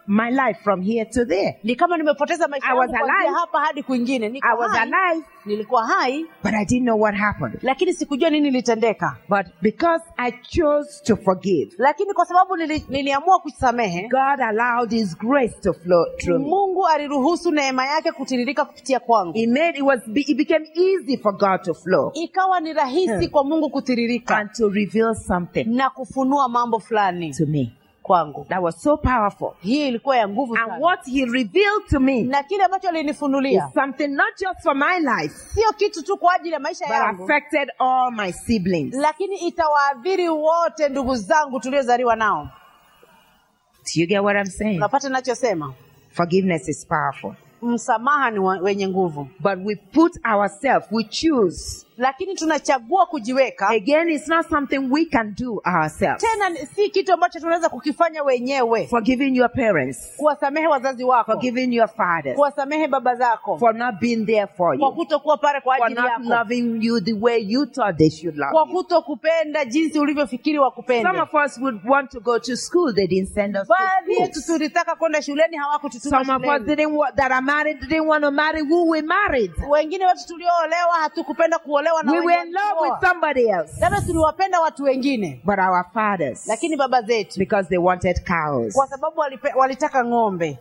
Speaker 1: my life from here to there.
Speaker 2: ni kama nimepoteza maisha
Speaker 1: I
Speaker 2: yangu
Speaker 1: was
Speaker 2: kuanzia
Speaker 1: alive.
Speaker 2: hapa hadi kwingine niko
Speaker 1: I was
Speaker 2: hai,
Speaker 1: alive,
Speaker 2: nilikuwa hai
Speaker 1: but I didn't know what happened.
Speaker 2: lakini sikujua nini litendeka
Speaker 1: But because I chose to forgive,
Speaker 2: lakini kwa sababu nili, niliamua kusamehe
Speaker 1: God allowed His grace to flow through me.
Speaker 2: mungu aliruhusu neema yake kutiririka kupitia kwangu
Speaker 1: It made it was it became easy for God to flow
Speaker 2: ikawa ni rahisi
Speaker 1: Hmm.
Speaker 2: kwa mungu kutiririka
Speaker 1: and to reveal something
Speaker 2: na kufunua mambo fulani
Speaker 1: to me
Speaker 2: kwangu
Speaker 1: that was so powerful.
Speaker 2: hii ilikuwa ya nguvu
Speaker 1: And
Speaker 2: sana
Speaker 1: what He revealed to me
Speaker 2: na kile ambacho
Speaker 1: is
Speaker 2: alinifunulia
Speaker 1: something not just for my life,
Speaker 2: sio kitu tu kwa ajili ya maisha
Speaker 1: but
Speaker 2: yangu
Speaker 1: affected all my siblings.
Speaker 2: lakini itawaadhiri wote ndugu zangu tuliozaliwa nao
Speaker 1: Do you get what I'm saying?
Speaker 2: unapata nachosema
Speaker 1: Forgiveness is powerful.
Speaker 2: msamaha ni wa- wenye nguvu
Speaker 1: But we put ourselves, we choose.
Speaker 2: lakini tunachagua kujiweka
Speaker 1: Again, it's not something we can do ourselves.
Speaker 2: tena ni- si kitu ambacho tunaweza kukifanya wenyewe
Speaker 1: Forgiving your parents,
Speaker 2: kuwasamehe wazazi wako
Speaker 1: forgiving your fathers,
Speaker 2: kuwasamehe baba zako
Speaker 1: for not being there for
Speaker 2: kwa
Speaker 1: you,
Speaker 2: kutokuwa pale kwa
Speaker 1: for
Speaker 2: ajili
Speaker 1: not
Speaker 2: yako
Speaker 1: loving you the way you thought they should love
Speaker 2: kwa
Speaker 1: you.
Speaker 2: kutokupenda jinsi ulivyofikiri
Speaker 1: Some
Speaker 2: wakupende
Speaker 1: of us would want to go to school, they didn't send us to
Speaker 2: baadhi yetu
Speaker 1: school.
Speaker 2: tulitaka kwenda shuleni hawakututuma
Speaker 1: Some of us
Speaker 2: shuleni
Speaker 1: didn't want, that are married didn't want to marry who we married.
Speaker 2: wengine wetu tulioolewa hatukupenda kuolewa na
Speaker 1: We
Speaker 2: wenye
Speaker 1: were in love
Speaker 2: walioa.
Speaker 1: with somebody else.
Speaker 2: labda tuliwapenda watu wengine
Speaker 1: But our fathers,
Speaker 2: lakini baba zetu
Speaker 1: because they wanted cows.
Speaker 2: kwa sababu walipe, walitaka ng'ombe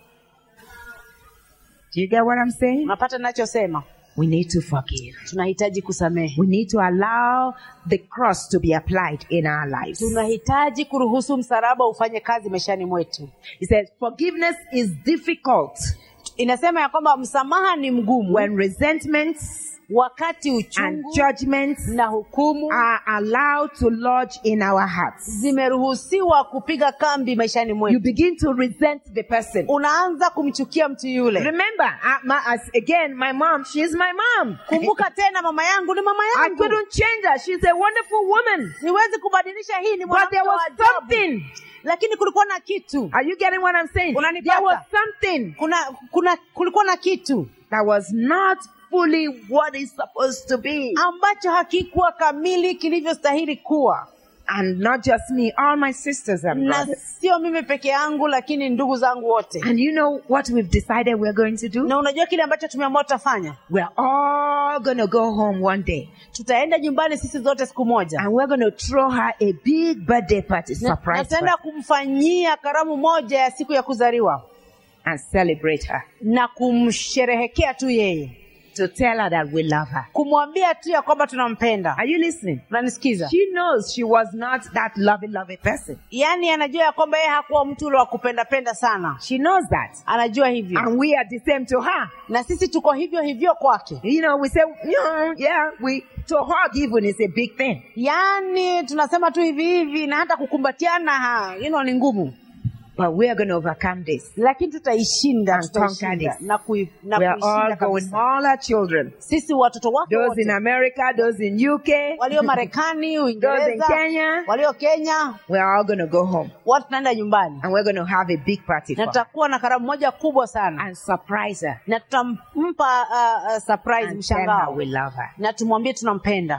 Speaker 1: Do you get what I'm saying?
Speaker 2: unapata nachosema
Speaker 1: We need to forgive.
Speaker 2: tunahitaji kusamehe
Speaker 1: We need to allow the cross to be applied in our lives.
Speaker 2: tunahitaji kuruhusu msalaba ufanye kazi maishani mwetu
Speaker 1: He says forgiveness is difficult
Speaker 2: inasema ya kwamba msamaha ni mgumu
Speaker 1: when resentments
Speaker 2: wakati
Speaker 1: and
Speaker 2: uchungu
Speaker 1: judgments
Speaker 2: na hukumu
Speaker 1: are allowed to lodge in our hearts.
Speaker 2: zimeruhusiwa kupiga kambi maishani
Speaker 1: You
Speaker 2: mwetu
Speaker 1: begin to resent the person.
Speaker 2: unaanza kumchukia mtu yule
Speaker 1: Remember, uh, my, as, again, my mom, she's my mom.
Speaker 2: kumbuka tena mama yangu ni mama
Speaker 1: I
Speaker 2: yangu
Speaker 1: couldn't change her. She's a wonderful woman.
Speaker 2: siwezi kubadilisha hii ni
Speaker 1: But
Speaker 2: mwanamke
Speaker 1: there
Speaker 2: wa
Speaker 1: was
Speaker 2: ajabu.
Speaker 1: something.
Speaker 2: lakini kulikuwa na kitu
Speaker 1: Are you getting what I'm saying?
Speaker 2: Unanipata?
Speaker 1: There was something
Speaker 2: kuna kuna kulikuwa na kitu
Speaker 1: that was not fully what it's supposed to be.
Speaker 2: ambacho hakikuwa kamili kilivyostahili kuwa
Speaker 1: And not just me, all my sisters and
Speaker 2: na
Speaker 1: brothers.
Speaker 2: sio mimi peke yangu lakini ndugu zangu wote
Speaker 1: And you know what we've decided we're going to do?
Speaker 2: na unajua kile ambacho tumeamua tutafanya
Speaker 1: We're all going to go home one day
Speaker 2: tutaenda nyumbani sisi zote siku moja
Speaker 1: and we're going to throw her a big birthday party
Speaker 2: Na-
Speaker 1: surprise
Speaker 2: nataenda
Speaker 1: party,
Speaker 2: kumfanyia karamu moja ya siku ya kuzaliwa
Speaker 1: and celebrate her
Speaker 2: na kumsherehekea tu yeye
Speaker 1: to tell her that we love her.
Speaker 2: kumwambia tu ya kwamba tunampenda
Speaker 1: Are you listening?
Speaker 2: unanisikiza
Speaker 1: She knows she was not that loving, loving person.
Speaker 2: yaani anajua ya kwamba yeye hakuwa mtu ule wa kupendapenda sana
Speaker 1: She knows that.
Speaker 2: anajua hivyo
Speaker 1: And we are the same to her.
Speaker 2: na sisi tuko hivyo hivyo kwake
Speaker 1: You know, we say, yeah, yeah, we, to hug even is a big thing.
Speaker 2: yaani tunasema tu hivi hivi na hata kukumbatiana ha, you know, ni ngumu
Speaker 1: But we are going to overcome this.
Speaker 2: lakini tutaishinda
Speaker 1: And
Speaker 2: tutaishinda
Speaker 1: conquer this.
Speaker 2: na, kui, na
Speaker 1: We are all
Speaker 2: kuishinda
Speaker 1: going,
Speaker 2: kabisa
Speaker 1: all our children,
Speaker 2: sisi watoto wake
Speaker 1: those in
Speaker 2: wote
Speaker 1: America, those in UK,
Speaker 2: walio marekani
Speaker 1: those in
Speaker 2: uingereza
Speaker 1: Kenya,
Speaker 2: walio kenya
Speaker 1: we are all going to go home.
Speaker 2: watu tunaenda nyumbani
Speaker 1: And we're going to have a big party
Speaker 2: na
Speaker 1: for her.
Speaker 2: tutakuwa na karamu moja kubwa sana
Speaker 1: And surprise her.
Speaker 2: na tutampa uh, uh, surprise
Speaker 1: And tell her
Speaker 2: mshangao
Speaker 1: we love her.
Speaker 2: na tumwambie tunampenda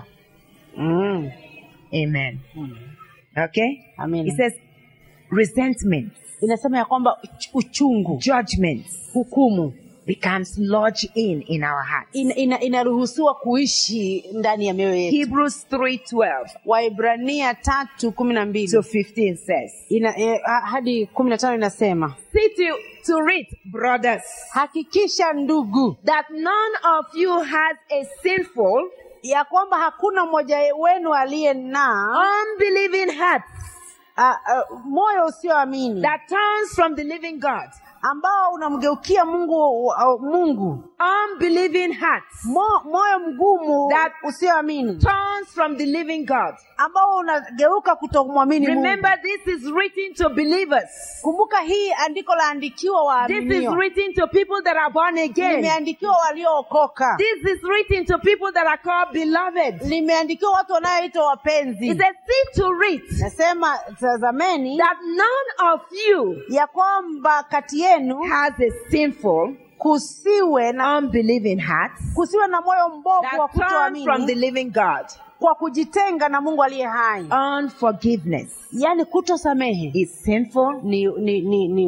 Speaker 2: mm.
Speaker 1: Amen.
Speaker 2: Mm.
Speaker 1: Okay?
Speaker 2: Amina.
Speaker 1: It says resentment,
Speaker 2: inasema ya kwamba uch- uchungu
Speaker 1: judgments
Speaker 2: hukumu
Speaker 1: becomes lodged in in our hearts.
Speaker 2: ina, ina, inaruhusiwa kuishi ndani ya mioyo yetu
Speaker 1: Hebrews 3:12
Speaker 2: waibrania tatu kumi na
Speaker 1: to
Speaker 2: mbili
Speaker 1: 15 says,
Speaker 2: ina, eh, ha- hadi kumi na tano inasema
Speaker 1: See to, to it, brothers,
Speaker 2: hakikisha ndugu
Speaker 1: that none of you has a sinful,
Speaker 2: ya kwamba hakuna mmoja wenu aliye na
Speaker 1: unbelieving heart
Speaker 2: uh, uh, moyo usioamini
Speaker 1: that turns from the living God.
Speaker 2: ambao unamgeukia mungu uh, mungu
Speaker 1: Unbelieving heart
Speaker 2: Mo, moyo mgumu
Speaker 1: That-
Speaker 2: usioamini
Speaker 1: turns from the living God.
Speaker 2: ambao unageuka kutomwamini mungu
Speaker 1: Remember, this is written to believers.
Speaker 2: kumbuka hii andiko laandikiwa
Speaker 1: This is
Speaker 2: waaminio
Speaker 1: written to people that are born again.
Speaker 2: limeandikiwa waliookoka
Speaker 1: This is written to people that are called beloved.
Speaker 2: limeandikiwa watu wanaoitwa wapenzi
Speaker 1: It says, see to it
Speaker 2: nasema tazameni
Speaker 1: that none of you
Speaker 2: ya kwamba kati yenu
Speaker 1: has a sinful,
Speaker 2: kusiwe na
Speaker 1: unbelieving heart
Speaker 2: kusiwe na moyo mbovu wa
Speaker 1: that turns from the
Speaker 2: kutoamini
Speaker 1: living God.
Speaker 2: kwa kujitenga na mungu aliye hai
Speaker 1: Unforgiveness
Speaker 2: yaani kutosamehe
Speaker 1: is sinful,
Speaker 2: ni, ni, ni, ni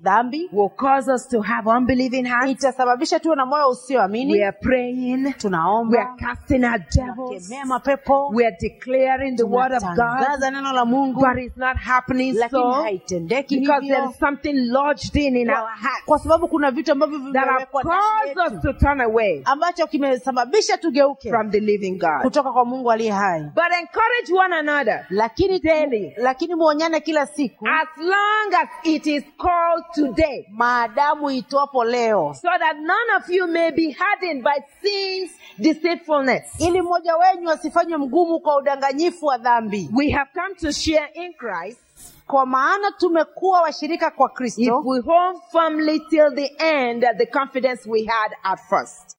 Speaker 2: dhambi
Speaker 1: will cause us to have unbelieving hearts.
Speaker 2: itasababisha tuwe na moyo
Speaker 1: We
Speaker 2: usioamini
Speaker 1: are praying. We are
Speaker 2: tunaomba
Speaker 1: casting out devils.
Speaker 2: tunakemea mapepo
Speaker 1: We are declaring the word of God.
Speaker 2: tunatangaza neno la mungu
Speaker 1: But it's not happening
Speaker 2: lakini
Speaker 1: so
Speaker 2: haitendeki
Speaker 1: because there
Speaker 2: hivyo
Speaker 1: is something lodged in in our
Speaker 2: kwa,
Speaker 1: hearts
Speaker 2: kwa sababu kuna vitu ambavyo
Speaker 1: that have
Speaker 2: vimewekwa ndani
Speaker 1: caused us
Speaker 2: yetu
Speaker 1: to turn away
Speaker 2: ambacho kimesababisha tugeuke
Speaker 1: from the living God.
Speaker 2: kutoka kwa mungu aliye hai
Speaker 1: But encourage one another
Speaker 2: lakini
Speaker 1: Daily.
Speaker 2: lakini muonyane kila siku
Speaker 1: as long as it is called today,
Speaker 2: maadamu itwapo leo
Speaker 1: so that none of you may be hardened by sin's deceitfulness.
Speaker 2: ili mmoja wenyu asifanywe mgumu kwa udanganyifu wa dhambi
Speaker 1: We have come to share in Christ
Speaker 2: kwa maana tumekuwa washirika kwa
Speaker 1: if
Speaker 2: kristo
Speaker 1: we hold firmly till the end the confidence we had at first.